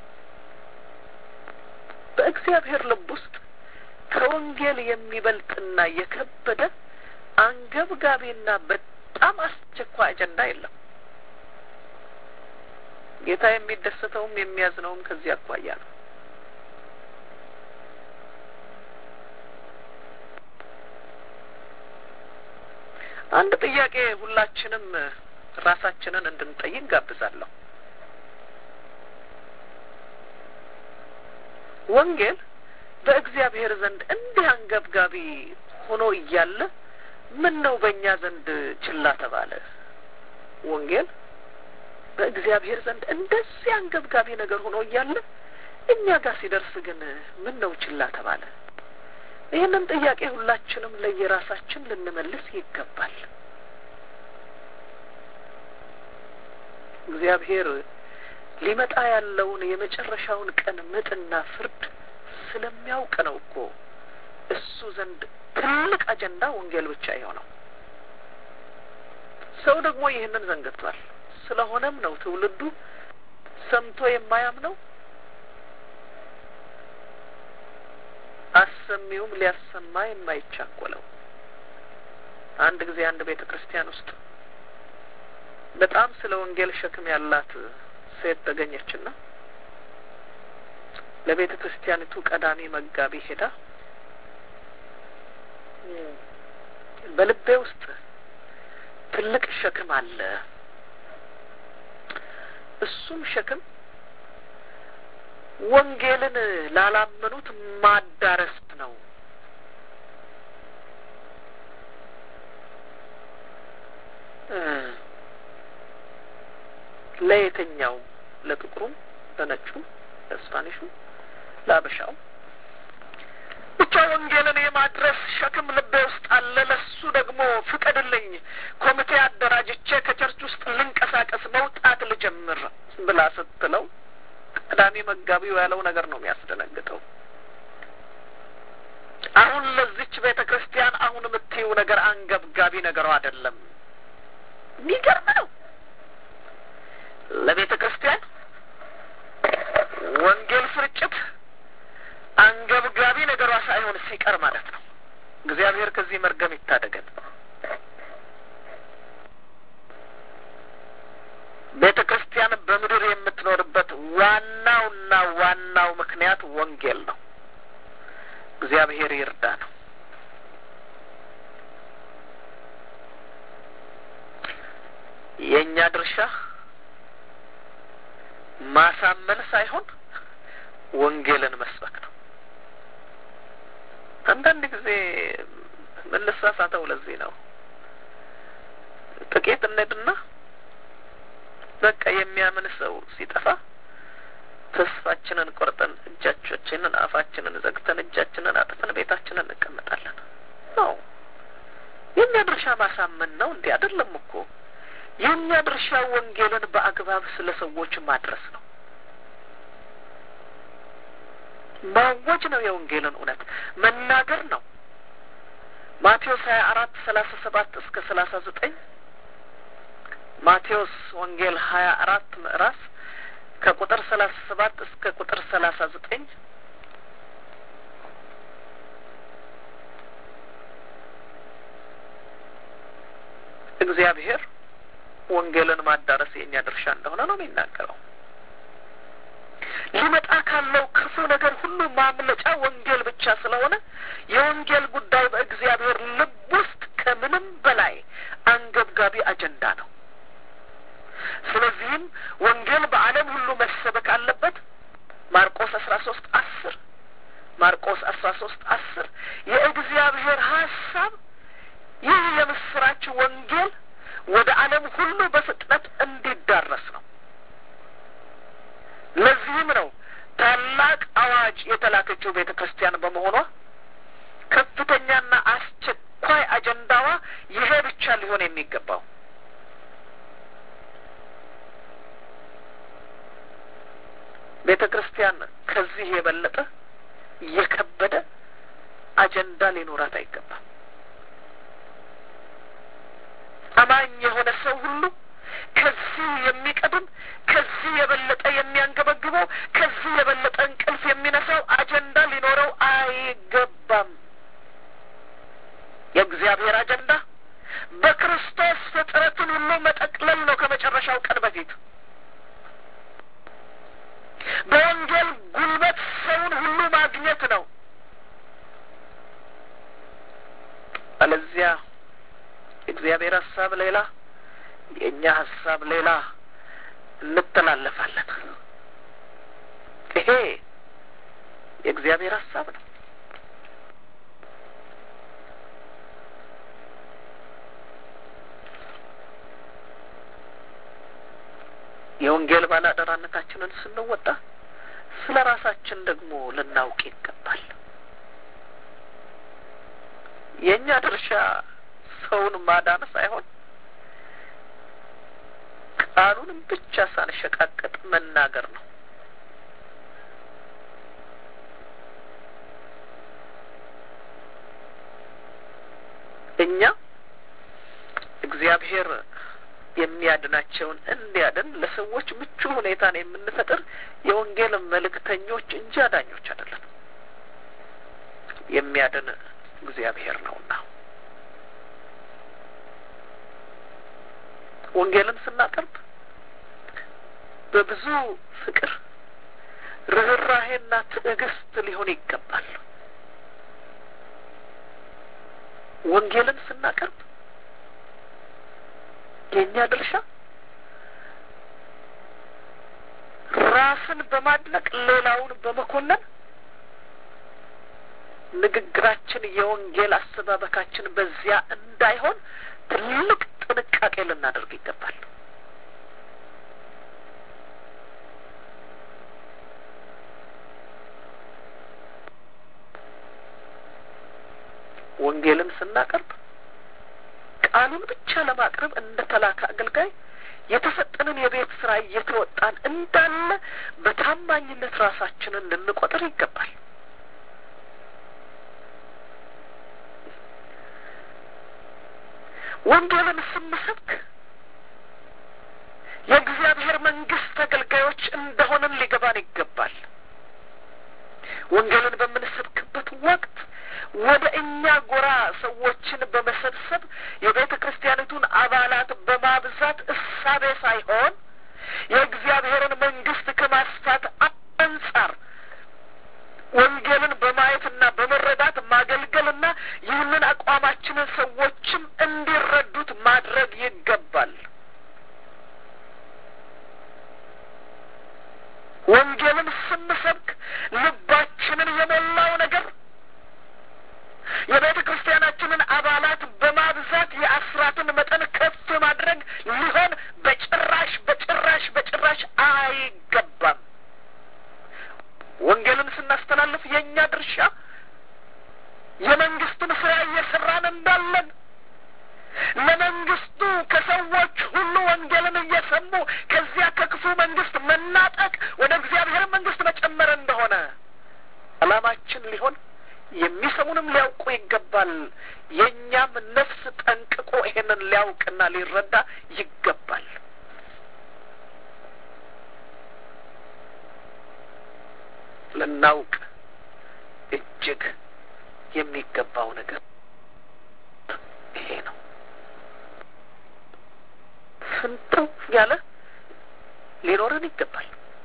በእግዚአብሔር ልብ ውስጥ ከወንጌል የሚበልጥና የከበደ አንገብጋቢና በጣም አስቸኳይ አጀንዳ የለም። ጌታ የሚደሰተውም የሚያዝነውም ከዚህ አኳያ ነው። አንድ ጥያቄ ሁላችንም ራሳችንን እንድንጠይቅ ጋብዛለሁ። ወንጌል በእግዚአብሔር ዘንድ እንዲህ አንገብጋቢ ሆኖ እያለ ምን ነው በእኛ ዘንድ ችላ ተባለ? ወንጌል በእግዚአብሔር ዘንድ እንደዚህ አንገብጋቢ ነገር ሆኖ እያለ እኛ ጋር ሲደርስ ግን ምን ነው ችላ ተባለ? ይህንን ጥያቄ ሁላችንም ለየራሳችን ልንመልስ ይገባል። እግዚአብሔር ሊመጣ ያለውን የመጨረሻውን ቀን ምጥና ፍርድ ስለሚያውቅ ነው እኮ እሱ ዘንድ ትልቅ አጀንዳ ወንጌል ብቻ የሆነው። ሰው ደግሞ ይህንን ዘንግቷል። ስለሆነም ነው ትውልዱ ሰምቶ የማያምነው አሰሚውም ሊያሰማ የማይቻኮለው። አንድ ጊዜ አንድ ቤተ ክርስቲያን ውስጥ በጣም ስለ ወንጌል ሸክም ያላት ሴት ተገኘችና ለቤተ ክርስቲያኒቱ ቀዳሚ መጋቢ ሄዳ በልቤ ውስጥ ትልቅ ሸክም አለ። እሱም ሸክም ወንጌልን ላላመኑት ማዳረስ ነው። ለየትኛው? ለጥቁሩም፣ ለነጩም፣ ለስፓኒሹም፣ ለአበሻውም ብቻ ወንጌልን የማድረስ ሸክም ልቤ ውስጥ አለ። ለሱ ደግሞ ፍቀድልኝ፣ ኮሚቴ አደራጅቼ ከቸርች ውስጥ ልንቀሳቀስ መውጣት ልጀምር ብላ ስትለው ቀዳሚ መጋቢው ያለው ነገር ነው የሚያስደነግጠው። አሁን ለዚች ቤተ ክርስቲያን አሁን የምትይው ነገር አንገብጋቢ ነገሯ አይደለም። የሚገርም ነው። ለቤተ ክርስቲያን ወንጌል ስርጭት አንገብጋቢ ነገሯ ሳይሆን ሲቀር ማለት ነው። እግዚአብሔር ከዚህ መርገም ይታደገን። ቤተ ክርስቲያን በምድር የምትኖርበት ዋናውና ዋናው ምክንያት ወንጌል ነው። እግዚአብሔር ይርዳ ነው። የእኛ ድርሻ ማሳመን ሳይሆን ወንጌልን መስበክ ነው። አንዳንድ ጊዜ ምንሳሳተው ለዚህ ነው። ጥቂት እንሄድና በቃ የሚያምን ሰው ሲጠፋ ተስፋችንን ቆርጠን እጃቾችንን አፋችንን ዘግተን እጃችንን አጥፈን ቤታችንን እንቀመጣለን። ነው የእኛ ድርሻ ማሳመን ነው። እንዲህ አይደለም እኮ የእኛ ድርሻ ወንጌልን በአግባብ ስለ ሰዎች ማድረስ ነው። ማወጅ ነው። የወንጌልን እውነት መናገር ነው። ማቴዎስ ሀያ አራት ሰላሳ ሰባት እስከ ሰላሳ ዘጠኝ ማቴዎስ ወንጌል ሀያ አራት ምዕራፍ ከቁጥር ሰላሳ ሰባት እስከ ቁጥር ሰላሳ ዘጠኝ እግዚአብሔር ወንጌልን ማዳረስ የእኛ ድርሻ እንደሆነ ነው የሚናገረው። ሊመጣ ካለው ክፉ ነገር ሁሉ ማምለጫ ወንጌል ብቻ ስለሆነ የወንጌል ጉዳይ በእግዚአብሔር ልብ ውስጥ ከምንም በላይ አንገብጋቢ አጀንዳ ነው። ስለዚህም ወንጌል በዓለም ሁሉ መሰበክ አለበት። ማርቆስ አስራ ሶስት አስር ማርቆስ አስራ ሶስት አስር የእግዚአብሔር ሀሳብ ይህ የምስራች ወንጌል ወደ ዓለም ሁሉ በፍጥነት እንዲዳረስ ነው። ለዚህም ነው ታላቅ አዋጅ የተላከ ያለችው ቤተ ክርስቲያን በመሆኗ ከፍተኛና አስቸኳይ አጀንዳዋ ይሄ ብቻ ሊሆን የሚገባው ቤተ ክርስቲያን ከዚህ የበለጠ የከበደ አጀንዳ ሊኖራት አይገባም። አማኝ የሆነ ሰው ሁሉ ከዚህ የሚቀድም ከዚህ የበለጠ የሚያንገበግበው ከዚህ የበለጠ እንቅልፍ የሚነሳው አጀንዳ ሊኖረው አይገባም። የእግዚአብሔር አጀንዳ በክርስቶስ ፍጥረትን ሁሉ መጠቅለል ነው። ከመጨረሻው ቀን በፊት በወንጌል ጉልበት ሰውን ሁሉ ማግኘት ነው። አለዚያ የእግዚአብሔር ሀሳብ ሌላ፣ የእኛ ሀሳብ ሌላ እንተላለፋለን። ይሄ የእግዚአብሔር ሀሳብ ነው። የወንጌል ባላደራነታችንን ስንወጣ ስለ ራሳችን ደግሞ ልናውቅ ይገባል። የእኛ ድርሻ ሰውን ማዳን ሳይሆን ቃሉንም ብቻ ሳንሸቃቀጥ መናገር ነው። እኛ እግዚአብሔር የሚያድናቸውን እንዲያድን ለሰዎች ምቹ ሁኔታን የምንፈጥር የወንጌል መልእክተኞች እንጂ አዳኞች አይደለም። የሚያድን እግዚአብሔር ነውና ወንጌልን ስናቀርብ በብዙ ፍቅር፣ ርኅራሄና ትዕግስት ሊሆን ይገባል። ወንጌልን ስናቀርብ የእኛ ድርሻ ራስን በማድነቅ ሌላውን በመኮነን ንግግራችን የወንጌል አሰባበካችን በዚያ እንዳይሆን ትልቅ ጥንቃቄ ልናደርግ ይገባል። ወንጌልን ስናቀርብ ቃሉን ብቻ ለማቅረብ እንደ ተላከ አገልጋይ የተሰጠንን የቤት ስራ እየተወጣን እንዳለ በታማኝነት ራሳችንን ልንቆጥር ይገባል። ወንጌልን ስንሰብክ የእግዚአብሔር መንግስት አገልጋዮች እንደሆንን ሊገባን ይገባል። ወንጌልን በምንሰብክበት ወቅት ወደ እኛ ጎራ ሰዎችን በመሰብሰብ የቤተ ክርስቲያኒቱን አባላት በማብዛት እሳቤ ሳይሆን የእግዚአብሔርን መንግስት ከማስፋት አንጻር ወንጌልን በማየትና በመረዳት ማገልገልና ይህንን አቋማችንን ሰዎችም እንዲረዱት ማድረግ ይገባል። ወንጌልን ስንሰብክ ልባችንን የሞላው ነገር የቤተ ክርስቲያናችንን አባላት በማብዛት የአስራትን መጠን ከፍ ማድረግ ሊሆን በጭራሽ በጭራሽ በጭራሽ አይገባም። ወንጌልን ስናስተላልፍ የእኛ ድርሻ የመንግስትን ስራ እየሰራን እንዳለን ለመንግስቱ ከሰዎች ሁሉ ወንጌልን እየሰሙ ከዚያ ከክፉ መንግስት መናጠቅ ወደ እግዚአብሔር መንግስት መጨመር እንደሆነ አላማችን ሊሆን የሚሰሙንም ሊያውቁ ይገባል። የእኛም ነፍስ ጠንቅቆ ይሄንን ሊያውቅና ሊረዳ ይገባል። ልናውቅ እጅግ የሚገባው ነገር ይሄ ነው። ፍንትው ያለ ሊኖረን ይገባል።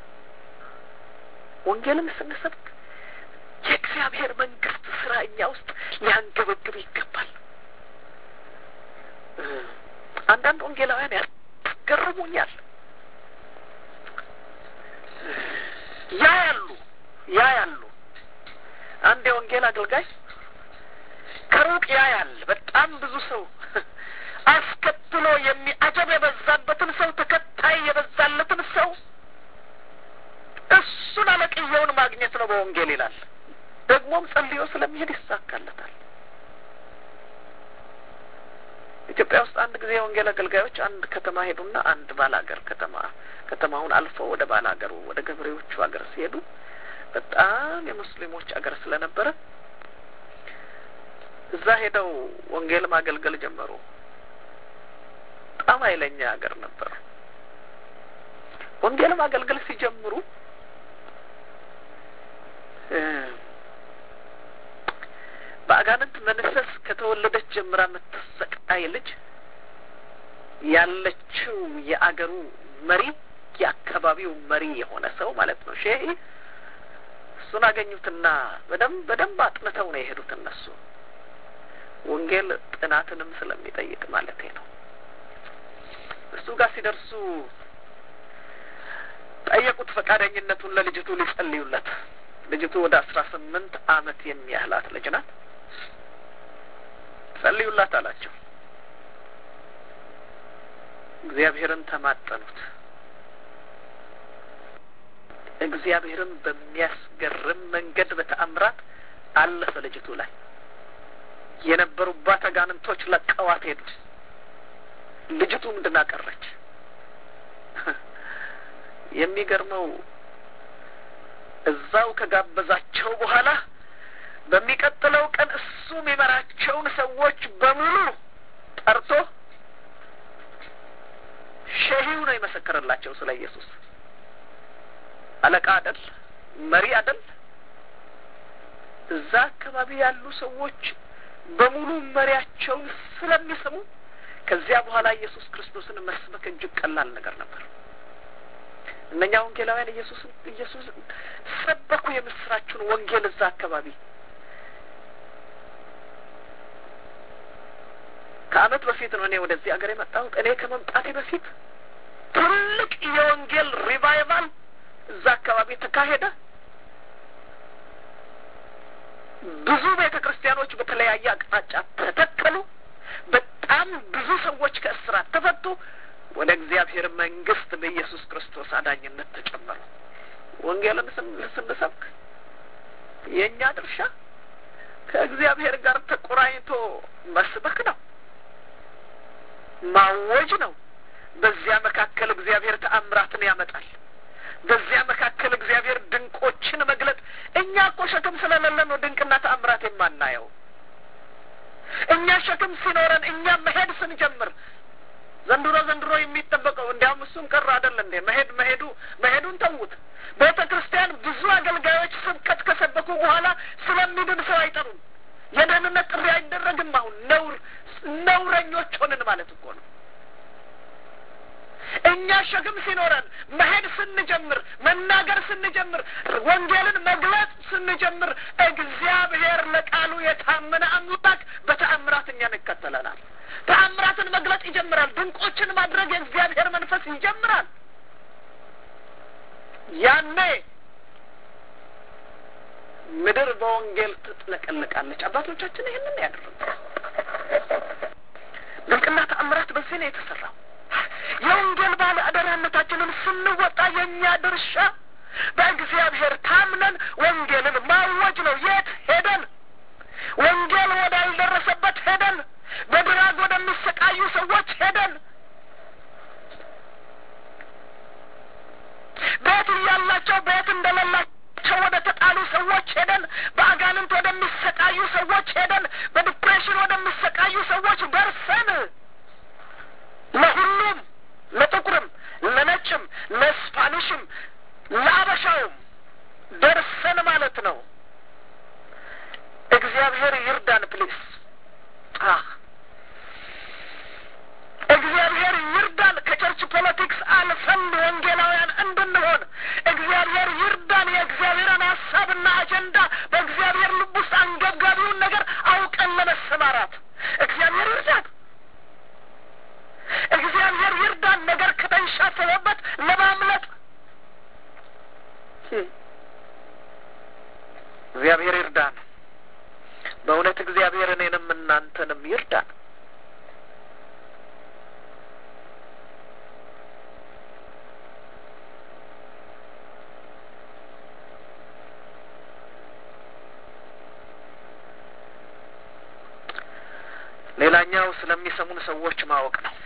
ወንጌልን ስንሰብክ የእግዚአብሔር መንግስት ስራ እኛ ውስጥ ሊያንገበግብ ይገባል። አንዳንድ ወንጌላውያን ያስገርሙኛል። ያ ያሉ ያ ያሉ አንድ የወንጌል አገልጋይ ከሩቅ ያ ያል በጣም ብዙ ሰው አስከትሎ የሚአጀብ የበዛበትን ሰው ተከታይ የበዛለትን ሰው እሱን አለቅየውን ማግኘት ነው በወንጌል ይላል። ደግሞም ጸልዮ ስለሚሄድ ይሳካለታል። ኢትዮጵያ ውስጥ አንድ ጊዜ የወንጌል አገልጋዮች አንድ ከተማ ሄዱና አንድ ባላገር ከተማ ከተማውን አልፈው ወደ ባላገሩ ወደ ገበሬዎቹ ሀገር ሲሄዱ በጣም የሙስሊሞች አገር ስለነበረ እዛ ሄደው ወንጌል ማገልገል ጀመሩ። በጣም ኃይለኛ ሀገር ነበር። ወንጌል ማገልገል ሲጀምሩ በአጋንንት መንፈስ ከተወለደች ጀምራ የምትሰቃይ ልጅ ያለችው የአገሩ መሪ የአካባቢው መሪ የሆነ ሰው ማለት ነው ሼህ እሱን አገኙትና በደንብ በደንብ አጥንተው ነው የሄዱት እነሱ ወንጌል ጥናትንም ስለሚጠይቅ ማለት ነው እሱ ጋር ሲደርሱ ጠየቁት ፈቃደኝነቱን ለልጅቱ ሊጸልዩለት ልጅቱ ወደ አስራ ስምንት አመት የሚያህላት ልጅ ናት ጸልዩላት አላቸው እግዚአብሔርን ተማጠኑት እግዚአብሔርን በሚያስገርም መንገድ በተአምራት አለፈ ልጅቱ ላይ የነበሩባት አጋንንቶች ለቀዋት ሄዱ ልጅቱ ምንድን አቀረች የሚገርመው እዛው ከጋበዛቸው በኋላ በሚቀጥለው ቀን እሱ የሚመራቸውን ሰዎች በሙሉ ጠርቶ ሸሂው ነው የመሰከረላቸው ስለ ኢየሱስ አለቃ አደል መሪ አደል እዛ አካባቢ ያሉ ሰዎች በሙሉ መሪያቸውን ስለሚስሙ ከዚያ በኋላ ኢየሱስ ክርስቶስን መስበክ እጅግ ቀላል ነገር ነበር እነኛ ወንጌላውያን ኢየሱስን ኢየሱስ ሰበኩ የምስራችን ወንጌል እዛ አካባቢ ከአመት በፊት ነው እኔ ወደዚህ ሀገር የመጣሁት እኔ ከመምጣቴ በፊት ትልቅ የወንጌል ሪቫይቫል እዛ አካባቢ ተካሄደ ብዙ ቤተ ክርስቲያኖች በተለያየ አቅጣጫ ተተከሉ በጣም ብዙ ሰዎች ከእስራት ተፈቱ ወደ እግዚአብሔር መንግስት በኢየሱስ ክርስቶስ አዳኝነት ተጨመሩ ወንጌልን ስንሰብክ የእኛ ድርሻ ከእግዚአብሔር ጋር ተቆራኝቶ መስበክ ነው ማወጅ ነው በዚያ መካከል እግዚአብሔር ተአምራትን ያመጣል በዚያ መካከል እግዚአብሔር ድንቆችን መግለጥ እኛ እኮ ሸክም ስለሌለ ነው ድንቅና ተአምራት የማናየው እኛ ሸክም ሲኖረን እኛ መሄድ ስንጀምር ዘንድሮ ዘንድሮ የሚጠበቀው እንዲያውም እሱም ቀር አይደል እንዴ መሄድ መሄዱ መሄዱን ተዉት ቤተ ክርስቲያን ብዙ አገልጋዮች ስብከት ከሰበኩ በኋላ ስለሚድን ሰው አይጠሩም የደህንነት ጥሪ አይደረግም አሁን ነውር ነውረኞች ሆንን ማለት እኮ ነው እኛ ሸክም ሲኖረን መሄድ ስንጀምር መናገር ስንጀምር ወንጌልን መግለጽ ስንጀምር እግዚአብሔር ለቃሉ የታመነ አምላክ በተአምራት እኛን ይከተለናል ተአምራትን መግለጥ ይጀምራል ድንቆችን ማድረግ የእግዚአብሔር መንፈስ ይጀምራል ያኔ ምድር በወንጌል ትጥለቀለቃለች አባቶቻችን ይህንን ያደረጉ ድንቅና ተአምራት በዚህ ነው የተሰራው የወንጌል ባለ አደራነታችንን ስንወጣ የእኛ ድርሻ በእግዚአብሔር ታምነን ወንጌልን ማወጅ ነው የት ሄደን ወንጌል ወዳልደረሰበት ሄደን በድራግ ወደሚሰቃዩ ሰዎች ሄደን ቤት እያላቸው ቤት እንደሌላቸው ወደ ተጣሉ ሰዎች ሄደን በአጋንንት ወደሚሰቃዩ ሰዎች ሄደን በዲፕሬሽን ወደሚሰቃዩ ሰዎች ደርሰን ለሁሉም ለጥቁርም ለነጭም ለስፓኒሽም ለአበሻውም ደርሰን ማለት ነው እግዚአብሔር ይርዳን ፕሊስ እግዚአብሔር ይርዳን ከቸርች ፖለቲክስ አልፈን ወንጌላውያን እንድንሆን እግዚአብሔር ይርዳን የእግዚአብሔርን ሀሳብና አጀንዳ በእግዚአብሔር ልብ ውስጥ አንገብጋቢውን ነገር አውቀን ለመሰማራት እግዚአብሔር ይርዳን እግዚአብሔር ይርዳን ነገር ከተንሻፈበበት ለማምለጥ እግዚአብሔር ይርዳን በእውነት እግዚአብሔር እኔንም እናንተንም ይርዳን ሌላኛው ስለሚሰሙን ሰዎች ማወቅ ነው።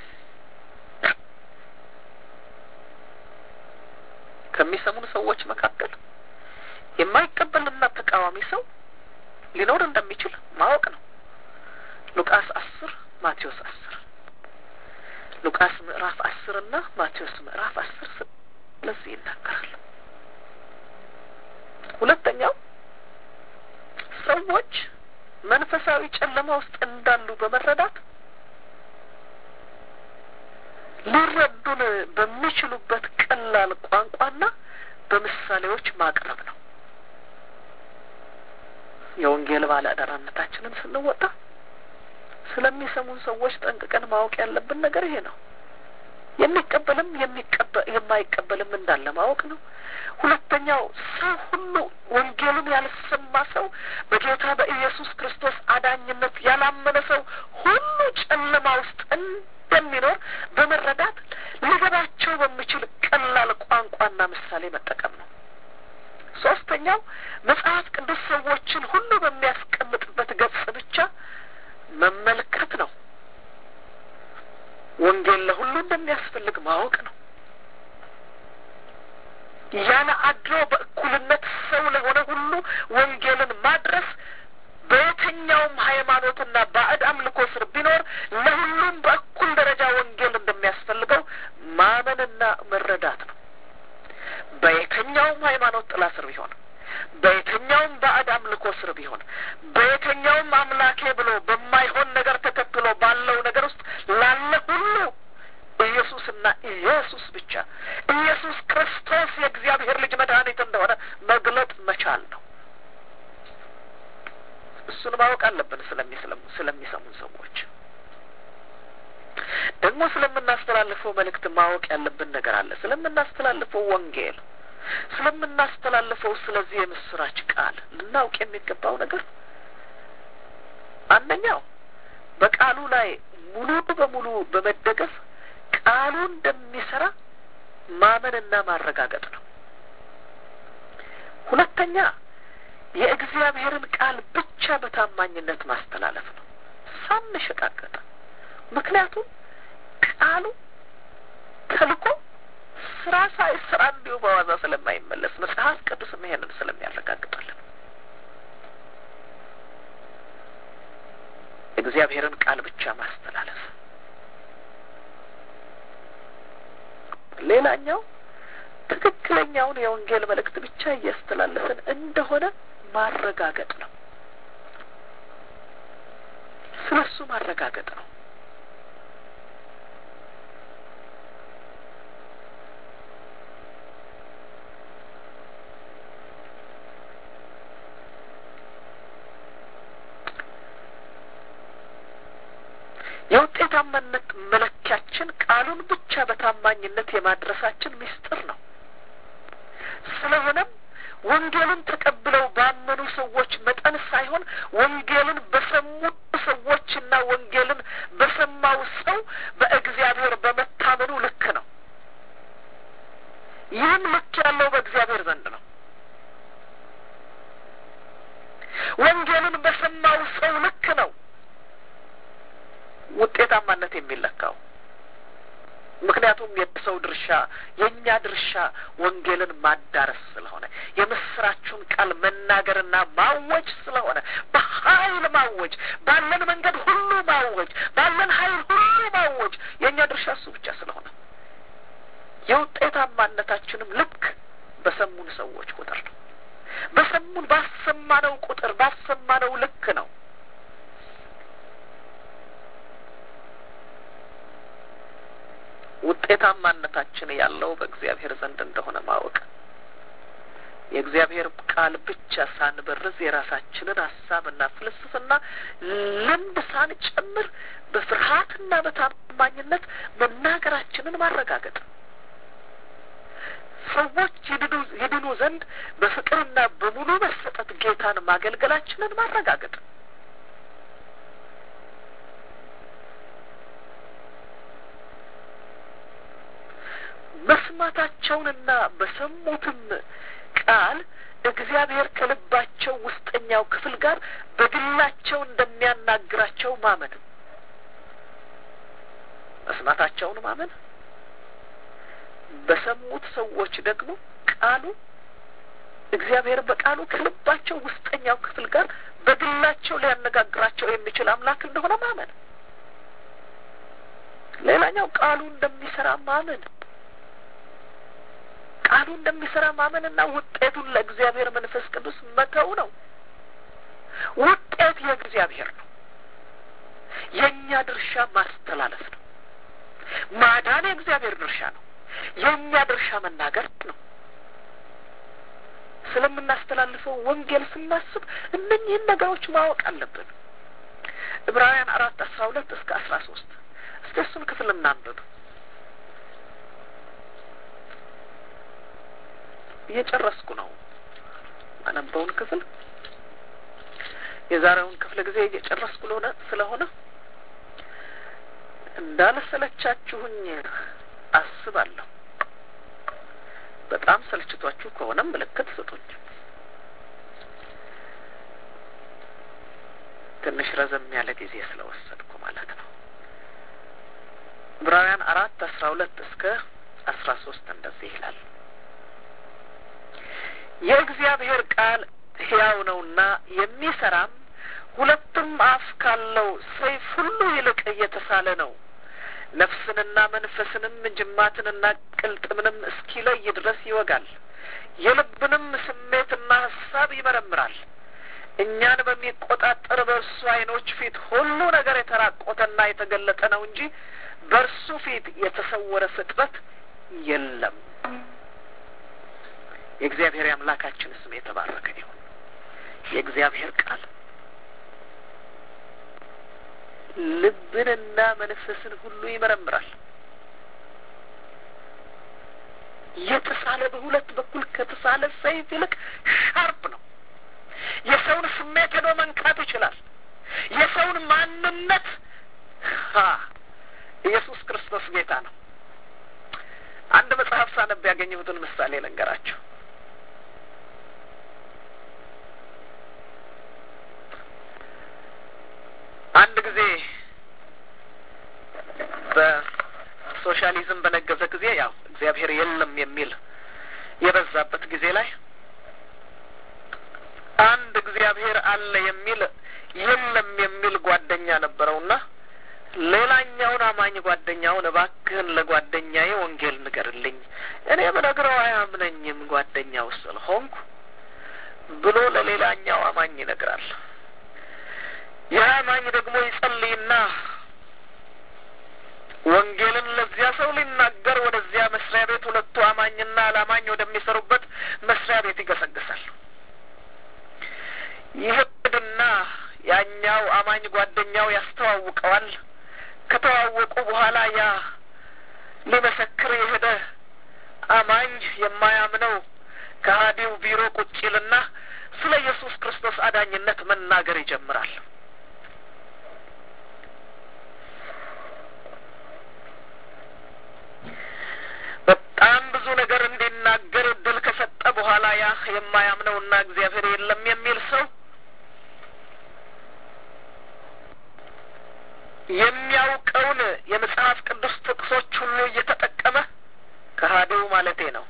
ከሚሰሙን ሰዎች መካከል የማይቀበልና ተቃዋሚ ሰው ሊኖር እንደሚችል ማወቅ ነው። ሉቃስ አስር ማቴዎስ አስር ሉቃስ ምዕራፍ አስር እና ማቴዎስ ምዕራፍ አስር ስለዚህ ይናገራል። ሁለተኛው ሰዎች መንፈሳዊ ጨለማ ውስጥ እንዳሉ በመረዳት ሊረዱን በሚችሉበት ቀላል ቋንቋና በምሳሌዎች ማቅረብ ነው። የወንጌል ባለ አደራነታችንን ስንወጣ ስለሚሰሙን ሰዎች ጠንቅቀን ማወቅ ያለብን ነገር ይሄ ነው። የሚቀበልም የማይቀበልም እንዳለ ማወቅ ነው። ሁለተኛው ሰው ሁሉ ወንጌልን ያልሰማ ሰው በጌታ በኢየሱስ ክርስቶስ አዳኝነት ያላመነ ሰው ሁሉ ጨለማ ውስጥ እንደሚኖር በመረዳት ሊገባቸው በሚችል ቀላል ቋንቋና ምሳሌ መጠቀም ነው። ሶስተኛው መጽሐፍ ቅዱስ ሰዎችን ሁሉ በሚያስቀምጥበት ገጽ ብቻ መመልከት ነው። ወንጌል ለሁሉ እንደሚያስፈልግ ማወቅ ነው። ያለ አድሎ በእኩልነት ሰው ለሆነ ሁሉ ወንጌልን ማድረስ በየትኛውም ሃይማኖትና ባዕድ አምልኮ ስር ቢኖር ለሁሉም በእኩል ደረጃ ወንጌል እንደሚያስፈልገው ማመንና መረዳት ነው። በየትኛውም ሃይማኖት ጥላ ስር ቢሆን፣ በየትኛውም ባዕድ አምልኮ ስር ቢሆን፣ በየትኛውም አምላኬ ብሎ በማይሆን ነገር ተከትሎ ባለው ነገር ውስጥ ላለ ሁሉ ኢየሱስና ኢየሱስ ብቻ ኢየሱስ ክርስቶስ የእግዚአብሔር ልጅ መድኃኒት እንደሆነ መግለጥ መቻል ነው። እሱን ማወቅ አለብን። ስለሚሰሙን ሰዎች ደግሞ ስለምናስተላልፈው መልእክት ማወቅ ያለብን ነገር አለ። ስለምናስተላልፈው ወንጌል፣ ስለምናስተላልፈው ስለዚህ የምስራች ቃል ልናውቅ የሚገባው ነገር አንደኛው በቃሉ ላይ ሙሉ በሙሉ በመደገፍ ቃሉ እንደሚሰራ ማመንና ማረጋገጥ ነው። ሁለተኛ የእግዚአብሔርን ቃል ብቻ በታማኝነት ማስተላለፍ ነው ሳንሸቃቀጥ። ምክንያቱም ቃሉ ተልኮ ስራ ሳይሰራ እንዲሁ በዋዛ ስለማይመለስ መጽሐፍ ቅዱስም ይሄንን ስለሚያረጋግጣለን የእግዚአብሔርን ቃል ብቻ ማስተላለፍ ሌላኛው ትክክለኛውን የወንጌል መልእክት ብቻ እያስተላለፍን እንደሆነ ማረጋገጥ ነው። ስለ እሱ ማረጋገጥ ነው። የውጤታማነት መለኪያችን ቃሉን ብቻ በታማኝነት የማድረሳችን ምስጢር ነው። ስለሆነም ወንጌልን ተቀብለው ባመኑ ሰዎች መጠን ሳይሆን ወንጌልን በሰሙ ሰዎችና ወንጌልን በሰማው ሰው በእግዚአብሔር በመታመኑ ልክ ነው። ይህም ልክ ያለው በእግዚአብሔር ዘንድ ነው። ወንጌልን በሰማው ሰው ልክ ነው ውጤታማነት የሚለካው። ምክንያቱም የሰው ድርሻ የእኛ ድርሻ ወንጌልን ማዳረስ ስለሆነ የምስራችሁን ቃል መናገርና ማወጅ ስለሆነ በኃይል ማወጅ፣ ባለን መንገድ ሁሉ ማወጅ፣ ባለን ኃይል ሁሉ ማወጅ የእኛ ድርሻ እሱ ብቻ ስለሆነ የውጤታማነታችንም ልክ በሰሙን ሰዎች ቁጥር ነው። በሰሙን ባሰማነው ቁጥር ባሰማነው ልክ ነው። ውጤታማነታችን ያለው በእግዚአብሔር ዘንድ እንደሆነ ማወቅ የእግዚአብሔር ቃል ብቻ ሳንበርዝ የራሳችንን ሀሳብና ፍልስፍና ልምድ ሳንጨምር በፍርሃትና በታማኝነት መናገራችንን ማረጋገጥ ሰዎች ይድኑ ዘንድ በፍቅርና በሙሉ መሰጠት ጌታን ማገልገላችንን ማረጋገጥ መስማታቸውንና በሰሙትም ቃል እግዚአብሔር ከልባቸው ውስጠኛው ክፍል ጋር በግላቸው እንደሚያናግራቸው ማመን መስማታቸውን ማመን፣ በሰሙት ሰዎች ደግሞ ቃሉ እግዚአብሔር በቃሉ ከልባቸው ውስጠኛው ክፍል ጋር በግላቸው ሊያነጋግራቸው የሚችል አምላክ እንደሆነ ማመን። ሌላኛው ቃሉ እንደሚሰራ ማመን ቃሉ እንደሚሰራ ማመንና ውጤቱን ለእግዚአብሔር መንፈስ ቅዱስ መተው ነው። ውጤት የእግዚአብሔር ነው። የእኛ ድርሻ ማስተላለፍ ነው። ማዳን የእግዚአብሔር ድርሻ ነው። የእኛ ድርሻ መናገር ነው። ስለምናስተላልፈው ወንጌል ስናስብ እነኝህን ነገሮች ማወቅ አለብን። ዕብራውያን አራት አስራ ሁለት እስከ አስራ ሶስት እስቲ እሱን ክፍል እናንብብ። እየጨረስኩ ነው አነበውን ክፍል የዛሬውን ክፍለ ጊዜ እየጨረስኩ ለሆነ ስለሆነ እንዳልሰለቻችሁኝ አስባለሁ። በጣም ሰልችቷችሁ ከሆነም ምልክት ስጡኝ። ትንሽ ረዘም ያለ ጊዜ ስለወሰድኩ ማለት ነው። ዕብራውያን አራት አስራ ሁለት እስከ አስራ ሶስት እንደዚህ ይላል። የእግዚአብሔር ቃል ሕያው ነውና የሚሰራም ሁለትም አፍ ካለው ሰይፍ ሁሉ ይልቅ እየተሳለ ነው ነፍስንና መንፈስንም ጅማትንና ቅልጥምንም እስኪለይ ድረስ ይወጋል፣ የልብንም ስሜትና ሀሳብ ይመረምራል። እኛን በሚቆጣጠር በእርሱ ዓይኖች ፊት ሁሉ ነገር የተራቆተና የተገለጠ ነው እንጂ በእርሱ ፊት የተሰወረ ፍጥረት የለም። የእግዚአብሔር የአምላካችን ስም የተባረከ ይሁን። የእግዚአብሔር ቃል ልብንና መንፈስን ሁሉ ይመረምራል። የተሳለ በሁለት በኩል ከተሳለ ሰይፍ ይልቅ ሻርፕ ነው። የሰውን ስሜት ሄዶ መንካት ይችላል። የሰውን ማንነት ኢየሱስ ክርስቶስ ጌታ ነው። አንድ መጽሐፍ ሳነብ ያገኘሁትን ምሳሌ ልንገራቸው። አንድ ጊዜ በሶሻሊዝም በነገሰ ጊዜ ያው እግዚአብሔር የለም የሚል የበዛበት ጊዜ ላይ አንድ እግዚአብሔር አለ የሚል የለም የሚል ጓደኛ ነበረውና ሌላኛውን አማኝ ጓደኛውን እባክህን ለጓደኛዬ ወንጌል ንገርልኝ፣ እኔ ብነግረው አያምነኝም ጓደኛው ስለሆንኩ ብሎ ለሌላኛው አማኝ ይነግራል። ይህ አማኝ ደግሞ ይጸልይና ወንጌልን ለዚያ ሰው ሊናገር ወደዚያ መስሪያ ቤት ሁለቱ አማኝና አላማኝ ወደሚሰሩበት መስሪያ ቤት ይገሰግሳል። ይሄድና ያኛው አማኝ ጓደኛው ያስተዋውቀዋል። ከተዋወቁ በኋላ ያ ሊመሰክር የሄደ አማኝ የማያምነው ከሀዲው ቢሮ ቁጭ ይልና ስለ ኢየሱስ ክርስቶስ አዳኝነት መናገር ይጀምራል። በጣም ብዙ ነገር እንዲናገር እድል ከሰጠ በኋላ ያ የማያምነውና እግዚአብሔር የለም የሚል ሰው የሚያውቀውን የመጽሐፍ ቅዱስ ጥቅሶች ሁሉ እየተጠቀመ ከሀዲው ማለቴ ነው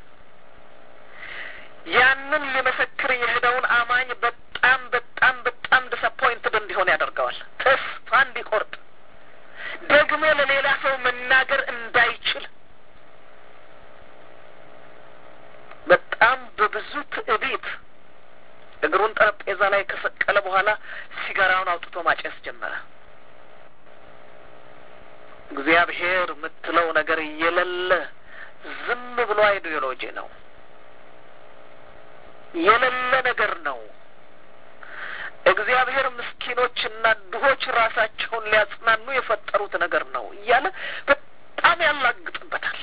ያንን ሊመሰክር የሄደውን አማኝ በጣም በጣም በጣም ዲስአፖይንትድ እንዲሆን ያደርገዋል። ተስፋ እንዲቆርጥ ደግሞ ለሌላ ሰው መናገር እንዳይችል በጣም በብዙ ትዕቢት እግሩን ጠረጴዛ ላይ ከሰቀለ በኋላ ሲጋራውን አውጥቶ ማጨስ ጀመረ። እግዚአብሔር የምትለው ነገር የሌለ ዝም ብሎ አይዲዮሎጂ ነው፣ የሌለ ነገር ነው። እግዚአብሔር ምስኪኖችና ድሆች ራሳቸውን ሊያጽናኑ የፈጠሩት ነገር ነው እያለ በጣም ያላግጥበታል።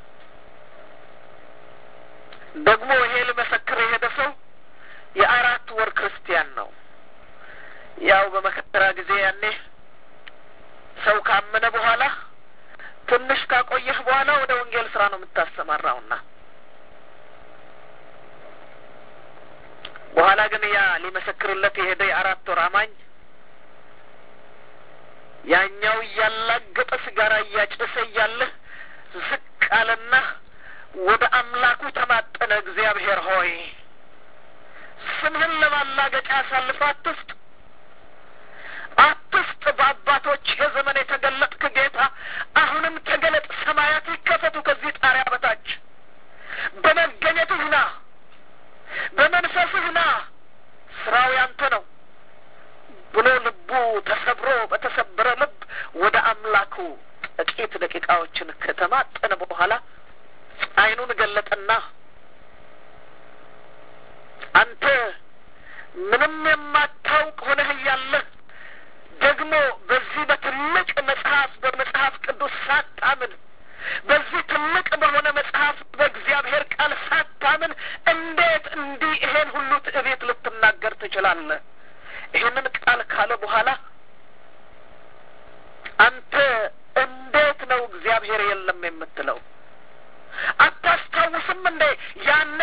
ደግሞ ይሄ ልመሰክር የሄደ ሰው የአራት ወር ክርስቲያን ነው። ያው በመከራ ጊዜ ያኔ ሰው ካመነ በኋላ ትንሽ ካቆየህ በኋላ ወደ ወንጌል ስራ ነው የምታሰማራውና በኋላ ግን ያ ሊመሰክርለት የሄደ የአራት ወር አማኝ ያኛው እያላገጠ ሲጋራ እያጨሰ እያለ ዝቅ አለና ወደ አምላኩ ተማጠነ። እግዚአብሔር ሆይ ስምህን ለማላገጫ አሳልፈህ አትስጥ፣ አትስጥ። በአባቶች የዘመን የተገለጥክ ጌታ አሁንም ተገለጥ። ሰማያት ይከፈቱ ከዚህ ጣሪያ በታች በመገኘትህ ና፣ በመንፈስህ ና፣ ስራው ያንተ ነው ብሎ ልቡ ተሰብሮ በተሰበረ ልብ ወደ አምላኩ ጥቂት ደቂቃዎችን ከተማጠነ በኋላ ዓይኑን ገለጠና አንተ ምንም የማታውቅ ሆነህ እያለህ ደግሞ በዚህ በትልቅ መጽሐፍ በመጽሐፍ ቅዱስ ሳታምን በዚህ ትልቅ በሆነ መጽሐፍ በእግዚአብሔር ቃል ሳታምን እንዴት እንዲህ ይሄን ሁሉ ትዕቢት ልትናገር ትችላለህ? ይህንን ቃል ካለ በኋላ አንተ እንዴት ነው እግዚአብሔር የለም የምትለው? አታስታውስም እንዴ ያኔ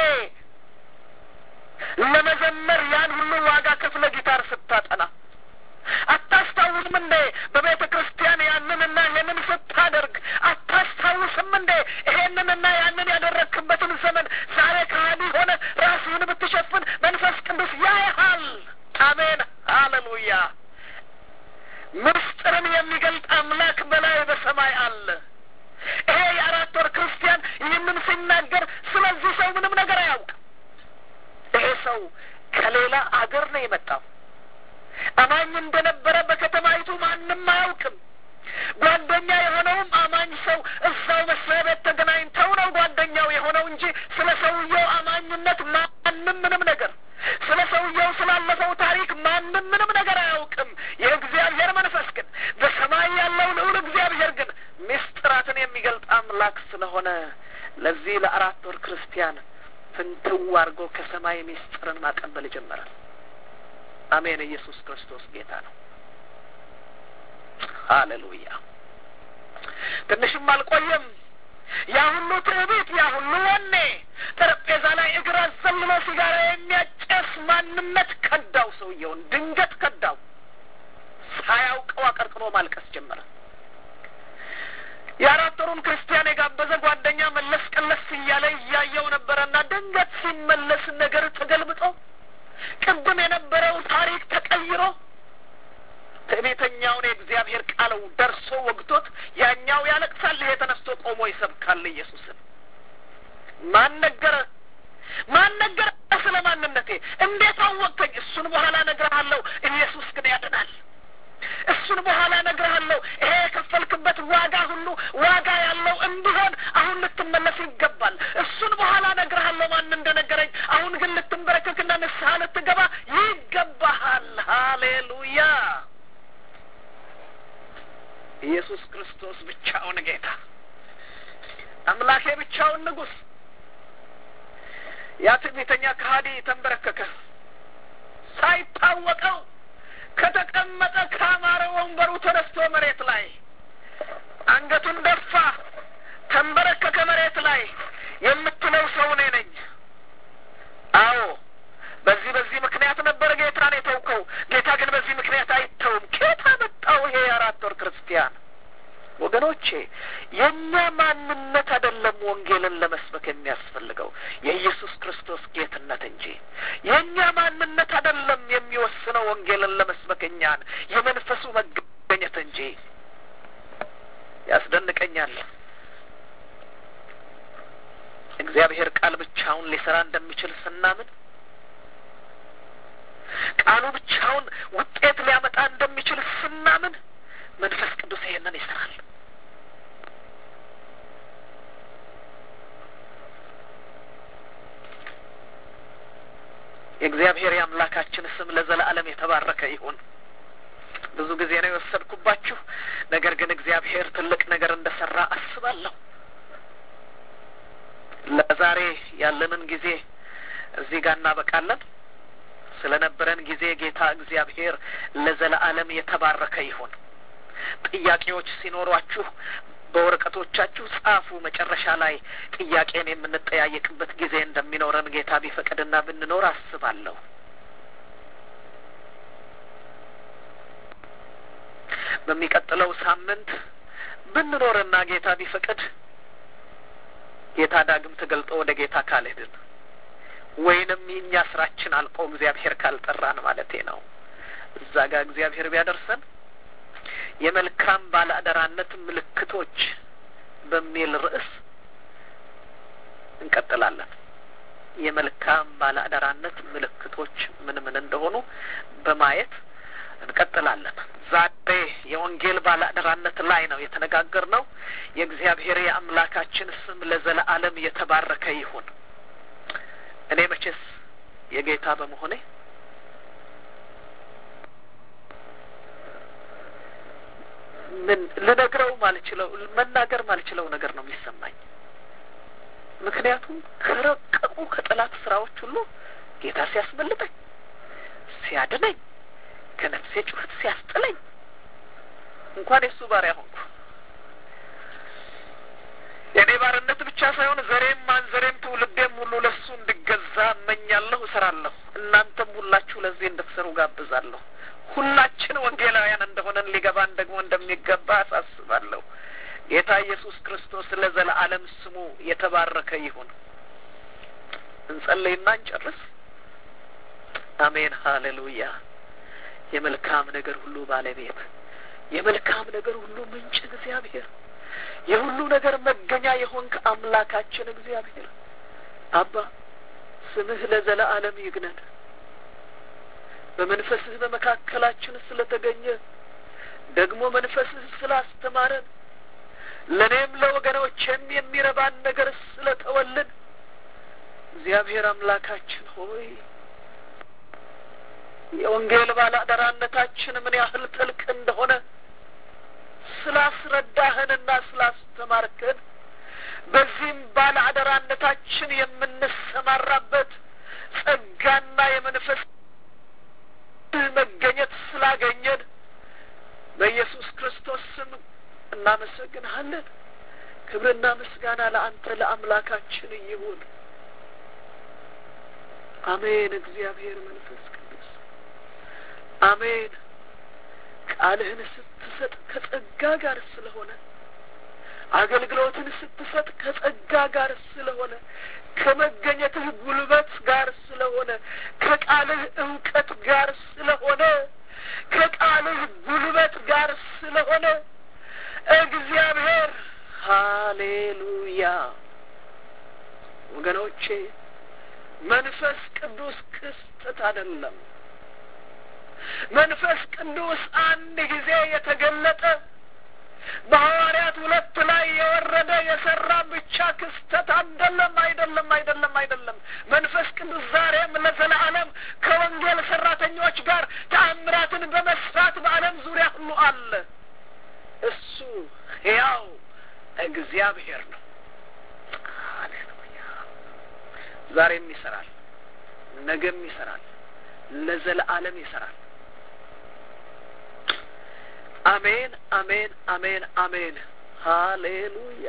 ለመዘመር ያን ሁሉ ዋጋ ከፍለ ጊታር ስታጠና አታስታውስም እንዴ በቤተ ክርስቲያን ያንንና ይህንን ስታደርግ አታስታውስም እንዴ ይሄንንና ያንን ያደረግክበትን ዘመን ዛሬ ከሃዲ ሆነ ራስህን ብትሸፍን መንፈስ ቅዱስ ያይሃል። አሜን፣ ሃሌሉያ። ምስጢርን የሚገልጥ አምላክ በላይ በሰማይ አለ። ይሄ የአራት ወር ክርስቲያን ይህንን ሲናገር ስለዚህ ሰው ምንም ነገር አያውቅም። ይሄ ሰው ከሌላ አገር ነው የመጣው። አማኝ እንደነበረ በከተማይቱ ማንም አያውቅም። ጓደኛ የሆነውም አማኝ ሰው እዛው መስሪያ ቤት ተገናኝተው ነው ጓደኛው የሆነው እንጂ ስለ ሰውየው አማኝነት ማንም ምንም ነገር ስለ ሰውየው ስላለፈው ታሪክ ማንም ምንም ነገር አያውቅም። የእግዚአብሔር መንፈስ ግን በሰማይ ያለው ልዑል እግዚአብሔር ግን ምስጢራትን የሚገልጥ አምላክ ስለሆነ ለዚህ ለአራት ወር ክርስቲያን ፍንትው አድርጎ ከሰማይ ምስጢርን ማቀበል ይጀምራል። አሜን። ኢየሱስ ክርስቶስ ጌታ ነው። ሃሌሉያ። ትንሽም አልቆየም። ያ ሁሉ ትዕቢት፣ ያ ሁሉ ወኔ ጠረጴዛ ላይ እግር አዘልሎ ሲጋራ የሚያጨስ ማንነት ከዳው። ሰውየውን ድንገት ከዳው። ሳያውቀው አቀርቅሮ ማልቀስ ጀመረ። የአራት ወሩን ክርስቲያን የጋበዘ ጓደኛ መለስ ቀለስ እያለ እያየው ነበረና ድንገት ሲመለስ ነገር ተገልብጦ ቅድም የነበረው ታሪክ ተቀይሮ ትዕቢተኛውን የእግዚአብሔር ቃል ደርሶ ወግቶት ያኛው ያለቅሳል፣ ይሄ ተነስቶ ቆሞ ይሰብካል ኢየሱስን። ማን ነገረ? ማን ነገረ? ስለ ማንነቴ እንዴት አወቅተኝ? እሱን በኋላ እነግርሃለሁ። ኢየሱስ ግን ያድናል። እሱን በኋላ እነግርሃለሁ። ይሄ የከፈልክበት ዋጋ ሁሉ ዋጋ ያለው እንዲሆን አሁን ልትመለስ ይገባል። እሱን በኋላ እነግርሃለሁ ማን እንደነገረኝ። አሁን ግን ልትንበረከክና ንስሐ ልትገባ ይገባሃል። ሃሌሉያ! ኢየሱስ ክርስቶስ ብቻውን ጌታ፣ አምላኬ ብቻውን ንጉሥ። ያ ትዕቢተኛ ከሃዲ ተንበረከከ ሳይታወቀው ከተቀመጠ ካማረ ወንበሩ ተነስቶ መሬት ላይ አንገቱን ደፋ፣ ተንበረከከ መሬት ላይ። የምትለው ሰው እኔ ነኝ። አዎ በዚህ በዚህ ምክንያት ነበር ጌታን የተውከው። ጌታ ግን በዚህ ምክንያት አይተውም። ኬታ መጣው ይሄ የአራት ወር ክርስቲያን ወገኖቼ የእኛ ማንነት አይደለም ወንጌልን ለመስበክ የሚያስፈልገው የኢየሱስ ክርስቶስ ጌትነት እንጂ የእኛ ማንነት አይደለም የሚወስነው ወንጌልን ለመስበክ እኛን የመንፈሱ መገኘት እንጂ። ያስደንቀኛል። እግዚአብሔር ቃል ብቻውን ሊሰራ እንደሚችል ስናምን ቃሉ ብቻውን ውጤት ሊያመጣ እንደሚችል ስናምን መንፈስ ቅዱስ ይሄንን ይሰራል። የእግዚአብሔር የአምላካችን ስም ለዘላለም የተባረከ ይሁን። ብዙ ጊዜ ነው የወሰድኩባችሁ፣ ነገር ግን እግዚአብሔር ትልቅ ነገር እንደሰራ አስባለሁ። ለዛሬ ያለንን ጊዜ እዚህ ጋር እናበቃለን። ስለነበረን ጊዜ ጌታ እግዚአብሔር ለዘላለም የተባረከ ይሁን። ጥያቄዎች ሲኖሯችሁ በወረቀቶቻችሁ ጻፉ። መጨረሻ ላይ ጥያቄን የምንጠያየቅበት ጊዜ እንደሚኖረን ጌታ ቢፈቅድና ብንኖር አስባለሁ። በሚቀጥለው ሳምንት ብንኖርና ጌታ ቢፈቅድ ጌታ ዳግም ተገልጦ ወደ ጌታ ካልሄድን ወይንም የእኛ ስራችን አልቆ እግዚአብሔር ካልጠራን ማለቴ ነው። እዛ ጋር እግዚአብሔር ቢያደርሰን የመልካም ባለአደራነት ምልክቶች በሚል ርዕስ እንቀጥላለን። የመልካም ባለአደራነት ምልክቶች ምን ምን እንደሆኑ በማየት እንቀጥላለን። ዛሬ የወንጌል ባለአደራነት ላይ ነው የተነጋገርነው። የእግዚአብሔር የአምላካችን ስም ለዘለዓለም የተባረከ ይሁን። እኔ መቼስ የጌታ በመሆኔ ምን ልነግረው ማልችለው መናገር ማልችለው ነገር ነው የሚሰማኝ። ምክንያቱም ከረቀቁ ከጠላት ስራዎች ሁሉ ጌታ ሲያስመልጠኝ፣ ሲያድነኝ፣ ከነፍሴ ጩኸት ሲያስጥለኝ እንኳን የእሱ ባሪያ ሆንኩ። የእኔ ባርነት ብቻ ሳይሆን ዘሬም ማንዘሬም ትውልዴም ሁሉ ለእሱ እንድገዛ እመኛለሁ፣ እሰራለሁ። እናንተም ሁላችሁ ለዚህ እንድትሰሩ ጋብዛለሁ። ሁላችን ወንጌላውያን እንደሆነን ሊገባን ደግሞ እንደሚገባ አሳስባለሁ። ጌታ ኢየሱስ ክርስቶስ ለዘለዓለም ስሙ የተባረከ ይሁን። እንጸልይና እንጨርስ። አሜን፣ ሀሌሉያ። የመልካም ነገር ሁሉ ባለቤት የመልካም ነገር ሁሉ ምንጭ እግዚአብሔር የሁሉ ነገር መገኛ የሆንክ አምላካችን እግዚአብሔር አባ ስምህ ለዘለዓለም ይግነን። በመንፈስህ በመካከላችን ስለተገኘ ደግሞ መንፈስህ ስላስተማረን ለእኔም ለወገኖቼም የሚረባን ነገር ስለተወልን እግዚአብሔር አምላካችን ሆይ የወንጌል ባለአደራነታችን ምን ያህል ጥልቅ እንደሆነ ስላስረዳህንና ስላስተማርከን በዚህም ባለአደራነታችን የምንሰማራበት ጸጋና የመንፈስ መገኘት ስላገኘን በኢየሱስ ክርስቶስ ስም እናመሰግንሃለን። ክብርና ምስጋና ለአንተ ለአምላካችን ይሁን። አሜን። እግዚአብሔር መንፈስ ቅዱስ አሜን። ቃልህን ስትሰጥ ከጸጋ ጋር ስለሆነ አገልግሎትን ስትሰጥ ከጸጋ ጋር ስለሆነ ከመገኘትህ ጉልበት ጋር ስለሆነ ከቃልህ እውቀት ጋር ስለሆነ ከቃልህ ጉልበት ጋር ስለሆነ እግዚአብሔር ሃሌሉያ። ወገኖቼ መንፈስ ቅዱስ ክስተት አይደለም። መንፈስ ቅዱስ አንድ ጊዜ የተገለጠ በሐዋርያት ሁለት ላይ የወረደ የሰራ ብቻ ክስተት አይደለም፣ አይደለም፣ አይደለም፣ አይደለም። መንፈስ ቅዱስ ዛሬም ለዘላለም ከወንጌል ሰራተኞች ጋር ተአምራትን በመስራት በዓለም ዙሪያ ሁሉ አለ። እሱ ሕያው እግዚአብሔር ነው። ሃሌሉያ። ዛሬም ይሰራል፣ ነገም ይሰራል፣ ለዘለዓለም ይሰራል። አሜን፣ አሜን፣ አሜን፣ አሜን። ሃሌሉያ።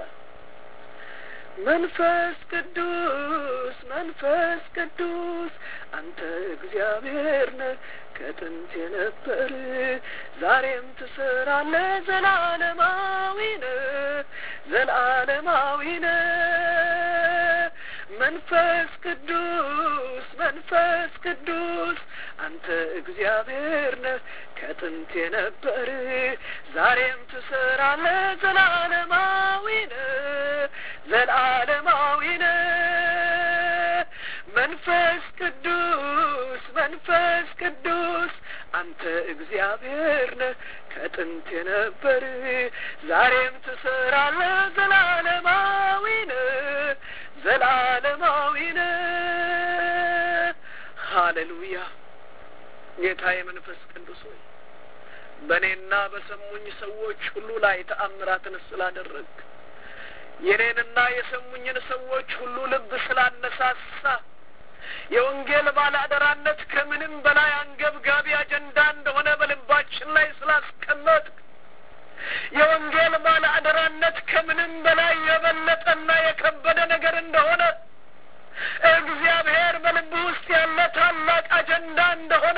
መንፈስ ቅዱስ መንፈስ ቅዱስ አንተ እግዚአብሔር ነህ ከጥንት የነበር ዛሬም ትሰራለህ ዘላለማዊ ነህ ዘላለማዊ ነህ መንፈስ ቅዱስ መንፈስ ቅዱስ አንተ እግዚአብሔር ነህ ከጥንት የነበር ዛሬም ትሰራለህ ዘላለማዊ ነህ ዘላለማዊ ነህ መንፈስ ቅዱስ መንፈስ ቅዱስ አንተ እግዚአብሔር ነህ ከጥንት የነበር ዛሬም ትሰራለህ ዘላለማዊ ነህ ዘላለማዊ ነህ ሃሌሉያ ጌታ የመንፈስ ቅዱስ ሆይ በእኔና በሰሙኝ ሰዎች ሁሉ ላይ ተአምራትን ስላደረግ የኔንና የሰሙኝን ሰዎች ሁሉ ልብ ስላነሳሳ የወንጌል ባለአደራነት ከምንም በላይ አንገብጋቢ አጀንዳ እንደሆነ በልባችን ላይ ስላስቀመጥ የወንጌል ባለአደራነት ከምንም በላይ የበለጠና የከበደ ነገር እንደሆነ እግዚአብሔር በልብ ውስጥ ያለ ታላቅ አጀንዳ እንደሆነ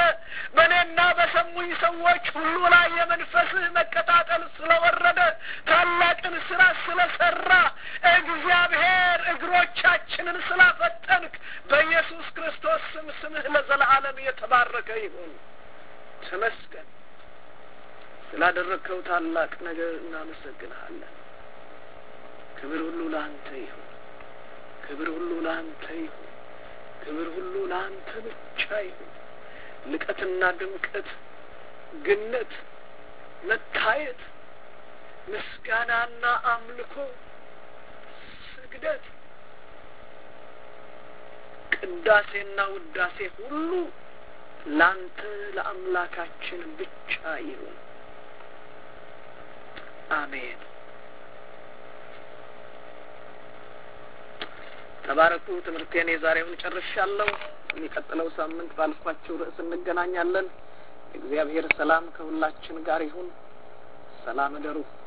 በእኔና በሰሙኝ ሰዎች ሁሉ ላይ የመንፈስህ መቀጣጠል ስለወረደ ታላቅን ስራ ስለሰራ እግዚአብሔር እግሮቻችንን ስላፈጠንክ በኢየሱስ ክርስቶስ ስም ስምህ ለዘለዓለም የተባረከ ይሁን። ተመስገን። ስላደረግከው ታላቅ ነገር እናመሰግንሃለን። ክብር ሁሉ ለአንተ ይሁን። ክብር ሁሉ ለአንተ ይሁን። ክብር ሁሉ ለአንተ ብቻ ይሁን። ልቀትና ድምቀት፣ ግነት፣ መታየት፣ ምስጋናና አምልኮ፣ ስግደት፣ ቅዳሴና ውዳሴ ሁሉ ላንተ ለአምላካችን ብቻ ይሁን። አሜን። ተባረኩ። ትምህርቴን የዛሬውን ጨርሻለሁ። የሚቀጥለው ሳምንት ባልኳቸው ርዕስ እንገናኛለን። እግዚአብሔር ሰላም ከሁላችን ጋር ይሁን። ሰላም እደሩ።